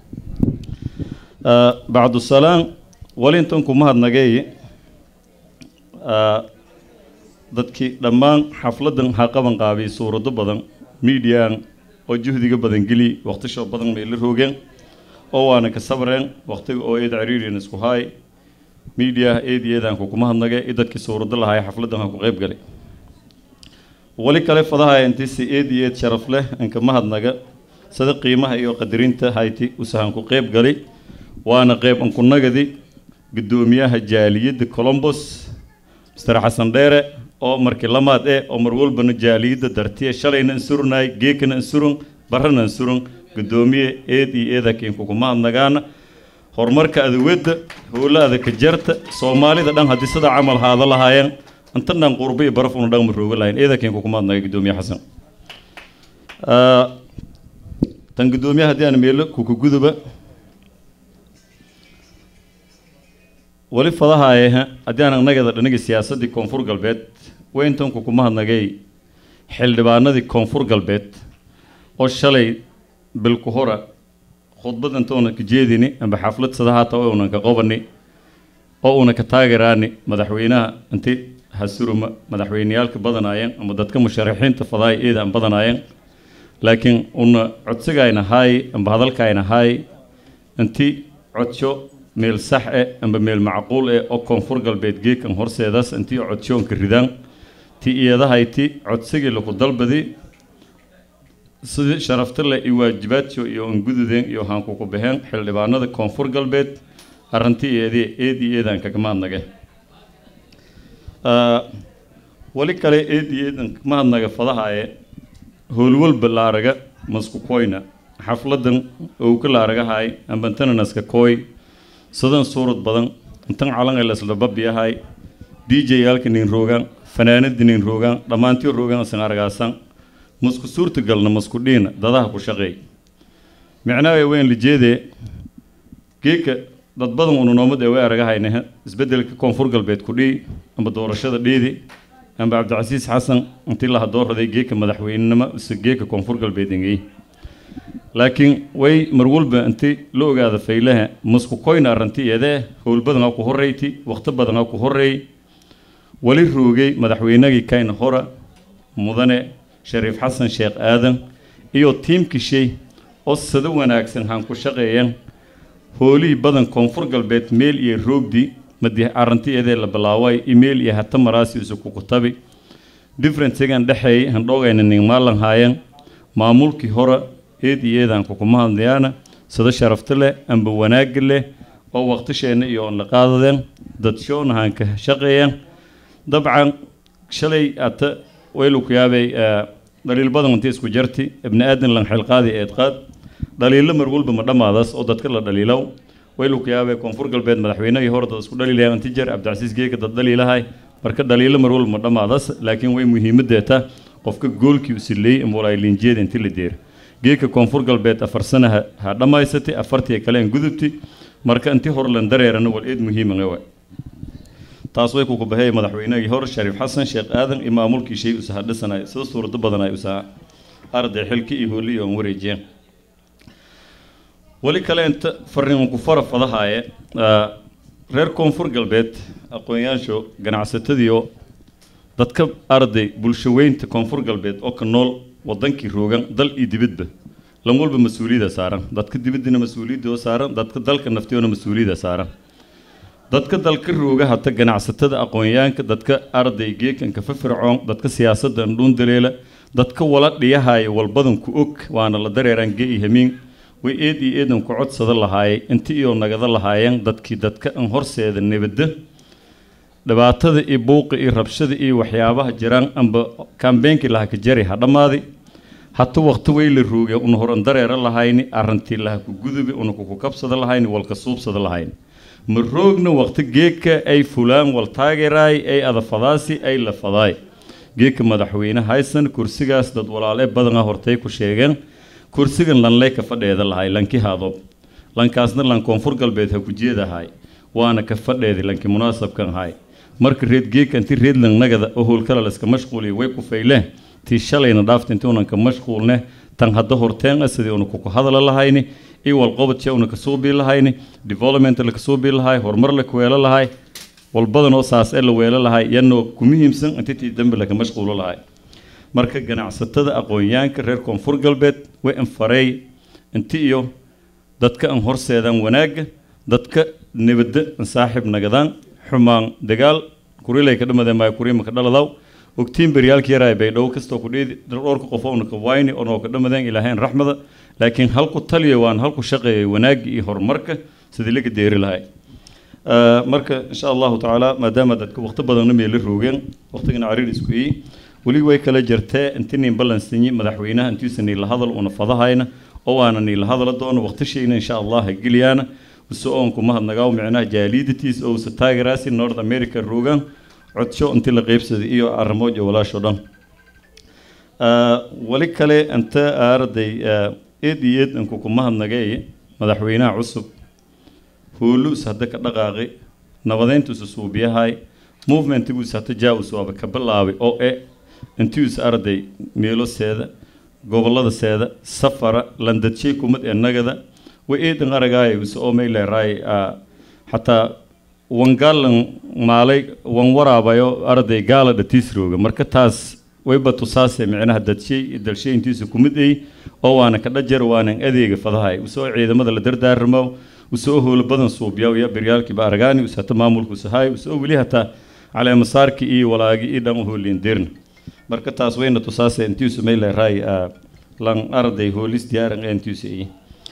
bacdu salaam wali intan ku mahadnagay dadkii dhammaan xafladan ha qaban qaabiyay suurado badan miidiyan oo juhdiga badan geli waqtishoo badan bay la roogeen oo waana ka sabreen waqtiga oo eed ciriiriyan isku haay media eed eedaan kukuma hadnage i dadkii suurado lahaay xafladan ha ku qayb galay wali kale fadaha intisi eed eed sharaf leh inka mahadnaga sida qiimaha iyo qadarinta hayti usahan ku qayb galay waana qayb ankunagadi gudoomiyaha jaaliyadda colombos mr xasan dheere oo markii lamaad eh oo mar walbana jaaliyadda dartiya shalayna insurunay geekana insurun barrana insurun gudoomiye eed iyo eedakiin kukuma hadnagaana horumarka adewadda howlaada ka jarta soomaalida dhan haddii sida camal haada lahaayeen inta dhan qurbo iyo baraf una dhan ma rooga lahayn eedakiin kukuma hadnaga gudoomiye xasan Ah, tan gudoomiyaha haddii aan meelo kukuguduba wali fadahaaye haddii aan annageeda dhanigi siyaasaddii koonfur galbeed weyntan kukuma hadnagay xildhibaanadii koonfur galbeed oo shalay bilku hora khudbad intuuna ka jeedini amba xaflad sida haata oo unan ka qobani oo una ka taageeraani madaxweynaha inti hasuruma madaxweyneyaalka badanaayeen ama dadka musharaxiinta fadaay eeda aan badanaayeen laakiin una codsigayna haay amba hadalkayna haay inti codsho meel sax eh amba meel macquul eh oo koonfur galbeed geekan horseedaas intii codshoonka ridaan ti iyadahayti codsigii laku dalbadi sidii sharafta leh iyo waajibaadso iyo angududeen iyo haankuku baxeen xildhibaanada koonfur galbeed arrintii eedii eed iyo eedaan kagama hadnage Ah, wali kale eed iyo eedan kagama hadnaga fadahaaye howlwalba la araga masku koyna xafladan owka la aragahay ambantananaska koy sidan suurad badan intan calan ay lasla babiyahay dj yaalka nin roogaan fanaanada nin roogaan dhammaantii roogaan isan argaasan masku suurta galna masku dhiina dadaha ku shaqeey micnaha weyn lijeede geeka dad badan unu noomad ee way aragahayne isbedelka koonfur galbeed ku dhii amba doorashada dhiidi amba cabdicasiis xasan intii laha dooraday geeka madaxweynenimo ise geeka koonfur galbeed engey laakiin way mar walba inti la ogaada faylaha masku koyna arrinti iyadee howl badan ha ku horeyti waqti badan ha ku horeey wali roogay madaxweynagii kayna hora mudane shariif xasan sheekh aadan iyo tiimkishay oo sida wanaagsan haan ku shaqeeyeen hoolihii badan koonfur galbeed meel iyo roogdi madi arrinti iyadee la bilaaway email iyo hata maraasi isu ku kutabi differencegan dhexeey handhoogayna nin maalan haayeen maamulkii hore eed iyo eedaan kukuma hadlayaana sida sharafta leh amba wanaagga leh oo waqtisheenna iyo on la qaadadeen dad shoona haan ka shaqeeyeen dabcan shalay ata waylu ku yaabay eh, dhaliil badan intii isku jarti ibni aadan lan xilqaadi eed qaad dhaliilo mar walba ma dhammaadaas oo dadka la dhaliilow waylu ku yaabay koonfur galbeed madaxweynihii hore dad isku dhaliilayaan inti jer cabdicasiis geeka dad dhaliilahay marka dhaliilo mar walba ma dhammaadaas laakiin way muhiimadeeta qofka goolkii u sileeyey imwalaalinjeeda inti la deer geeka koonfur galbeed afar sana ha ha dhammaysatay afartii kale aan gudubti marka intii hore lan dareerana wal eed muhiiman ewa taas way kuku bahey madaxweynihii hore shariif xasan sheekh aadan iyo maamulkii shay usaha dhisanay sida suurado badan ay usaha arday xilki iyo hooli iyo aan wareejiyeen wali kale inta fariin ku fara fadahaaye ah, reer koonfur galbeed aqoonyaasho ganacsatadiyo dadka arday bulsho weynta koonfur galbeed oo ka nool wadankii roogan dal iyo dibadba lan walba mas-uuliyada saaran dadka dibaddina mas-uuliyadda oo saaran dadka dalka naftiyoona mas-uuliyada saaran dadka dalka rooga hata ganacsatada aqoonyaanka dadka arday geekanka fafircoon dadka siyaasadda andhuun daleela dadka wala dhiyahaya walbadan ku og waana la dareeraan ge iyo hamiin way eed iyo eedan ku codsada lahaayay inti iyo nagada lahaayeen dadkii dadka an horseeda nabadda dhibaatada iyo buuqa iyo rabshada iyo waxyaabaha jiraan amba kambeenkii laha ka jari ha dhammaadi hata waqti way la rooge una horan dareera lahayni arrintii laha ku gudubi una kuku kabsada lahayni walka suubsada lahayni ma roogna waqti geeka ay fulaan wal taageeraay ay adafadaasi ay la fadaay geeka madaxweyne haysan kursigaas dad walaale badana hortay ku sheegeen kursigan lanley ka fadheeda lahay lanki haadoob lankaasna lan koonfur galbeed ha ku jeedahay waana ka fadheedi lanki munaasabkan hay marka reed geeka inti reed langnagada oo howlkala layska mashquuliya way ku fayleen tii shalayna dhaafta intii unan ka mashquulne tan hadda horteen ah sidii una kuku hadala lahayni iyo walqobadshee una kasoo bii lahayni development la kasoo bii lahay horumar la kuweelo lahay walbadan oo saas ee la weelo lahay yanoo ku muhiimsan intii tii dambe laka mashquulo lahay marka ganacsatada aqoonyaanka reer koonfur galbeed way anfarey inti iyo dadka aan horseedaan wanaagga dadka nabadda aan saaxiib nagadaan xumaan dagaal kurilay ka dhamadeen maayo kuriima ka dhaladaw ogtiin beryaalka yaraay bay dhow kastoo ku dheedi dhowrka qof oona ka wayni onoo ka dhamadeen ilaahayn raxmada laakiin halku taliya waan halku shaqeeyay wanaagga iyo horumarka sidii laga deeri lahay آه، marka insha allahu tacaala maadaama dadka waqti badanna meela roogeen waqtigana cariir isku ii weli way kala jirtee intii nin ballansanyi madaxweynaha intiisa niila hadal una fadahayna oo waana niila hadala doono waqtishayna insha allah ha geliyaana uso oonku mahadnagaaw micnaha jaalidatiis oo usa taageraasi north america roogaan codsho intii la qeybsaday iyo arrimood iyo walaasho dhan آه، wali kale inta arday eed iyo eed inku ku mahadnagay madaxweynaha cusub hoolus hadda ka dhaqaaqay nabadeyntuusa suubiyahay movementiguusa hata jaawus waaba ka bilaabay oo e intiisa arday meeloseeda goboladaseeda safara landadshay kumad ee nagada way eedan aragaay usa oo mayleeraay xataa wangaalan maalay wan waraabayo arday gaala dhatiisrooga marka taas wayba tusaase micnaha dadshay iyo dalshay intiisa kumid ay oo waana ka dhajar waanan adeega fadahay usoo ciidamada la dardaaramo usoo howlo badan suubyaw iyo beryaalkiiba aragaani usata maamulku sahay usoo weli hataa caleemasaarki iyo walaagi iyo dhan uhoolin dirna marka taas wayna tusaase intiisu mayleeraay lan arday hoolis diyaaran ee intiisu iyi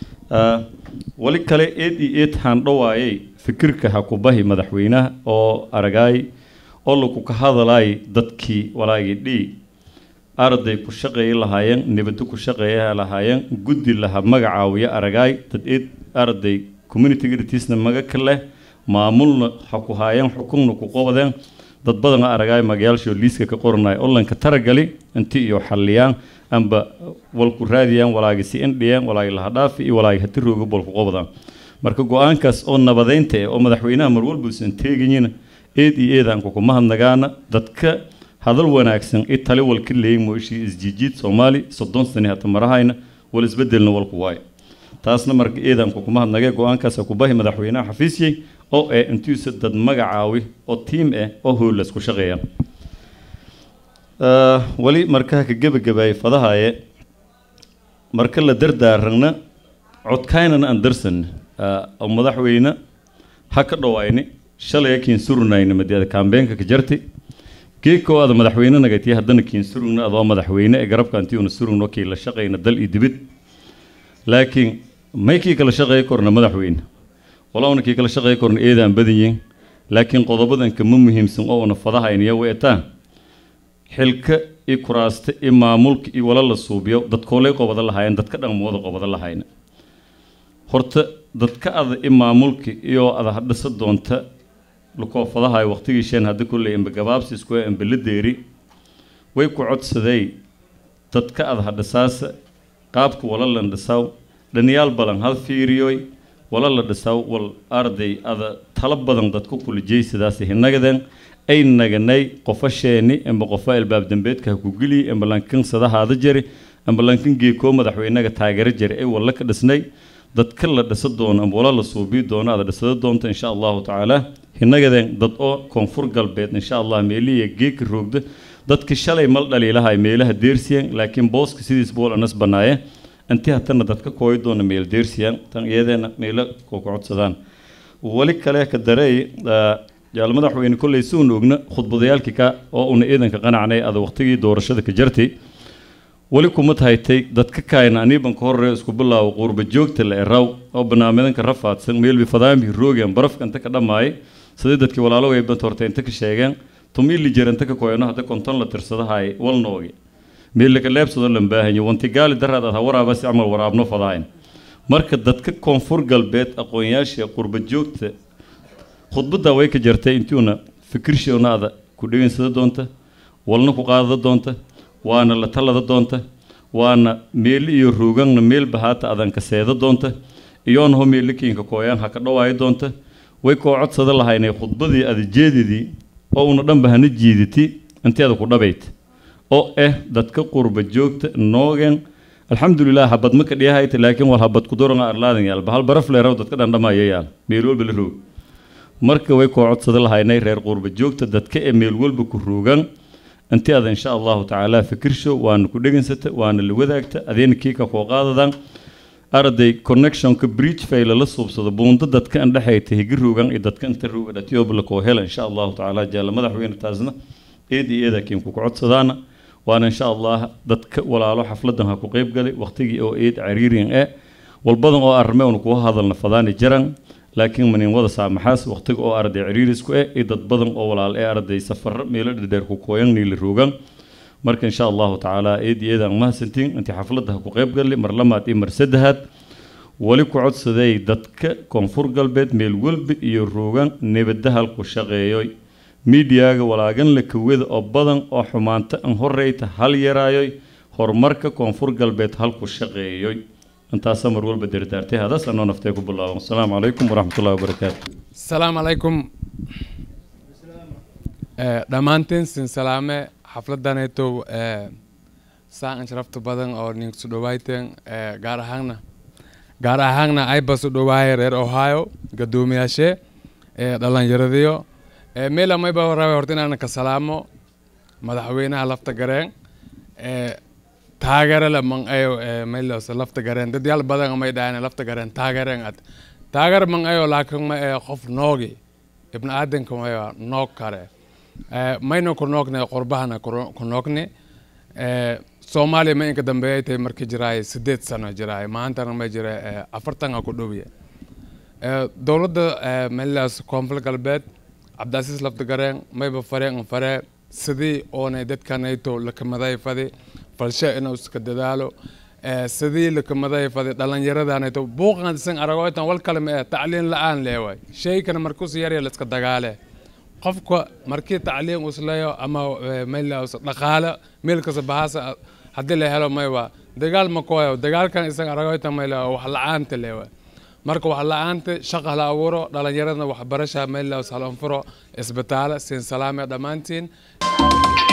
wali kale eed iyo eed haandhawaayay fikirka ha ku bahi madaxweynaha oo aragaay oo lagu ka hadalaay dadkii walaagii dhii arday ku shaqeeya lahaayeen nibado ku shaqeeya lahaayeen guddi laha magacaawiya aragaay dad eed arday community gritiisna maga ka leh maamulna ha ku haayeen xukunna ku qobadeen dad badana aragaay magayaashoo liiska ka qoranaya olanka taragali inti iyo xalliyaan amba walku raadiyaan walaagi si indhiyaan walaagi laha dhaafi iyo walaagi hati rooga bolku qobadaan marka go-aankaas oo nabadeynta eh oo madaxweynaha mar walba uusan teegayina eed iyo eedaan kuku mahadnagaana dadka hadal wanaagsan i tali walka leeyin mooshii isjiijiid soomaali soddon sani hata marahayna wal isbedelna walku waayo taasna marka eedaan kuku mahadnagay go-aankaas ku bahi madaxweynaha xafiisyey oo eh intiisa dad magacaawi oo tiim ah oo hoolas ku shaqeeya wali markaa ka gebagabaayay fadahaye marka la dardaaragna codkaynana aan darsan oo madaxweyne ha ka dhawayni shalay kiin surunayna madiada kaambeenka ka jarti geeko ada madaxweyne nagati haddana kiin surugna adoo madaxweyne ee garabka antiuna surugno kii la shaqayna dal iyo dibid laakiin may kii kala shaqeey korna madaxweyne walowna kii kala shaqeey korna eedaan badanyihin laakiin qodobadan kama muhiimsan oo una fadahayniya weetaan xilka iyo kuraasta iyo maamulka iyo wala la suubiyo dadkoolay qobada lahaayeen dadka dhanmooda qobada lahayna horta dadka ada i maamulka iyo ada hadhisa doonta lukoofadahay waqtigiisheen hadda kulley imba gabaabsi isku imba la deeri way ku codsaday dadka ada hadhisaasa qaabka wala lan dhisaw dhaniyaal badan hal fiiriyoy wala la dhisaw wal arday ada tala badan dadku kulijay sidaas hinagaden ay naganay qofasheeni imba qofa albaab dambeedka ha ku geliy imba lankan sadahaada jari imba lankan geekoo madaxweynaga taageero jari ay walla ka dhisnay dadka la dhisa doono amba wala la suubii doono ada dhisada doonta insha allahu tacaala hinagaden dad oo koonfur galbeed insha allah meelihiya geeka roogda dadka shalay mal dhaliilahay meelaha deersiyan laakiin booska sidiis bool anas banaaye intii hatana dadka kooyi doona meel deersiyan tan iyadeena meelo koo ka codsadaan wali kale ka dareey jaal madaxweyne kolley si uuna ogna khudbadayaalkii ka oo una ciidanka qanacnay ada waqtigii doorashada ka jartay weli kuma tahaytay dadka kaayna aniiban ka horreeyo isku bilaawo quurba joogta la eraw oo barnaamijyanka rafaadsan meelbi fadaambi roogan barafka inta ka dhammaayay sidii dadkii walaaloway banta horta inta ka sheegeen tumili jir inta ka koyno hadda konton la tirsadahay walnoogi meelaka leebsado lan baahanyo wanti gaali daraad ad ha waraaba si camal waraabno fadahayn marka dadka koonfur galbeed aqoonyaasha qurba joogta khudbadda way ka jartay intuuna fikirshoona ada ku dhegeysada doonta walna ku qaadada doonta waana la talada doonta waana meeli iyo ruuganna meelba haata adanka seeda doonta iyoona ho meelikiinka kooyaan ha ka dhawaayo doonta way koo codsada lahaynay khudbadii ada jeedidii oo una dhanba hana jiiditi intii ada ku dhabayt oo eh dadka qurba joogta noogen alxamdulilah habad ma ka dhiyahayta laakiin wal habad kuduranga arlaadan yaal bahal baraf leeraw dadka dhandhamaya yaal meel walba la roog marka way koo codsada lahaynay reer qurba joogta dadka ee meel walba ku ruugan inti ada insha allahu tacaala fikirsho waana ku dhegansata waana la wadaagta adeena kiika koo qaadadan arday connectionka bridge fay lala suubsado buundo dadka an dhexayta higi ruugan iyo dadka inta ruugan atiobla koo hela insha allahu tacaala jaala madaxweyne taasna eed iyo eeda kiin ku codsadaana waana insha allah dadka walaalo xafladan ha ku qeyb galay waqtigii oo eed cariiriyan ee walbadan oo arme un kuga hadalna fadaani jaran laakiin manin wada saamaxaas waqtiga oo arday ciriirisku eh iyo dad badan oo walaal ee arday safaro meelo dhadheer ku kooyan niila ruugan marka insha allahu tacaala eed iyo eedaan mahadsantiin intii xafladda ha ku qeyb galay mar lamaad iyo mar saddexaad wali ku codsaday dadka koonfur galbeed meel walba iyo ruugan nebadda halku shaqeeyoy miidiyaga walaagan la kawada oo badan oo xumaanta an horeyta hal yaraayoy horumarka koonfur galbeed halku shaqeeyoy intaasa mar walba dardaartay hadaas anoo naftee ku bilaaban asalaamu calaykum waraxmatullahi wabarakaatu asalaamu calaykum dhammaantiin sin salaame xafladanaytow saa an sharafta badan oo ninkusu dhawayteen gaar ahaanna gaar ahaanna ayba su dhawaaye reer ohio gadoomiyaashee dhalinyaradiyo meela mayba rabe horta inaan ka salaamo madaxweynaha lafta gareen taageere le man ayo maylos lafta gareen dad yaal badan may dhahan lafta gareen taageereen ad taageer man ayo laakiin ma ee qof noogi ibn aadanka mayo noog kare mayna ku noogne qurbahana ku noogne soomaaliya ma inka dambeeyay tahay markii jiraay sideed sano jiraay maantana ma jira afartan ku dhowiye dowladda maylas koonfur galbeed cabdicasiis lafta gareen mayba fareen faree sidii oonay dadkanayto lakamaday fadi falshe inuu iska dadaalo sidii lakamaday fadi dhalinyaradanato buuqan isan aragoytan wal kale ma eh tacliin la-aan leewaay shaykana markuus yarya la iska dagaale qofka markii tacliin usleeyo ama maylaus dhaqaale meel kasta bahaasa haddii la helo maywa dagaal ma koyo dagaalkan isan aragoytan mayla wax la-aanta leewaay marka wax la-aanta shaqa la abuuro dhalinyaradna waxbarasha maylaus halanfuro isbitaalo siin salaame dhammaantiin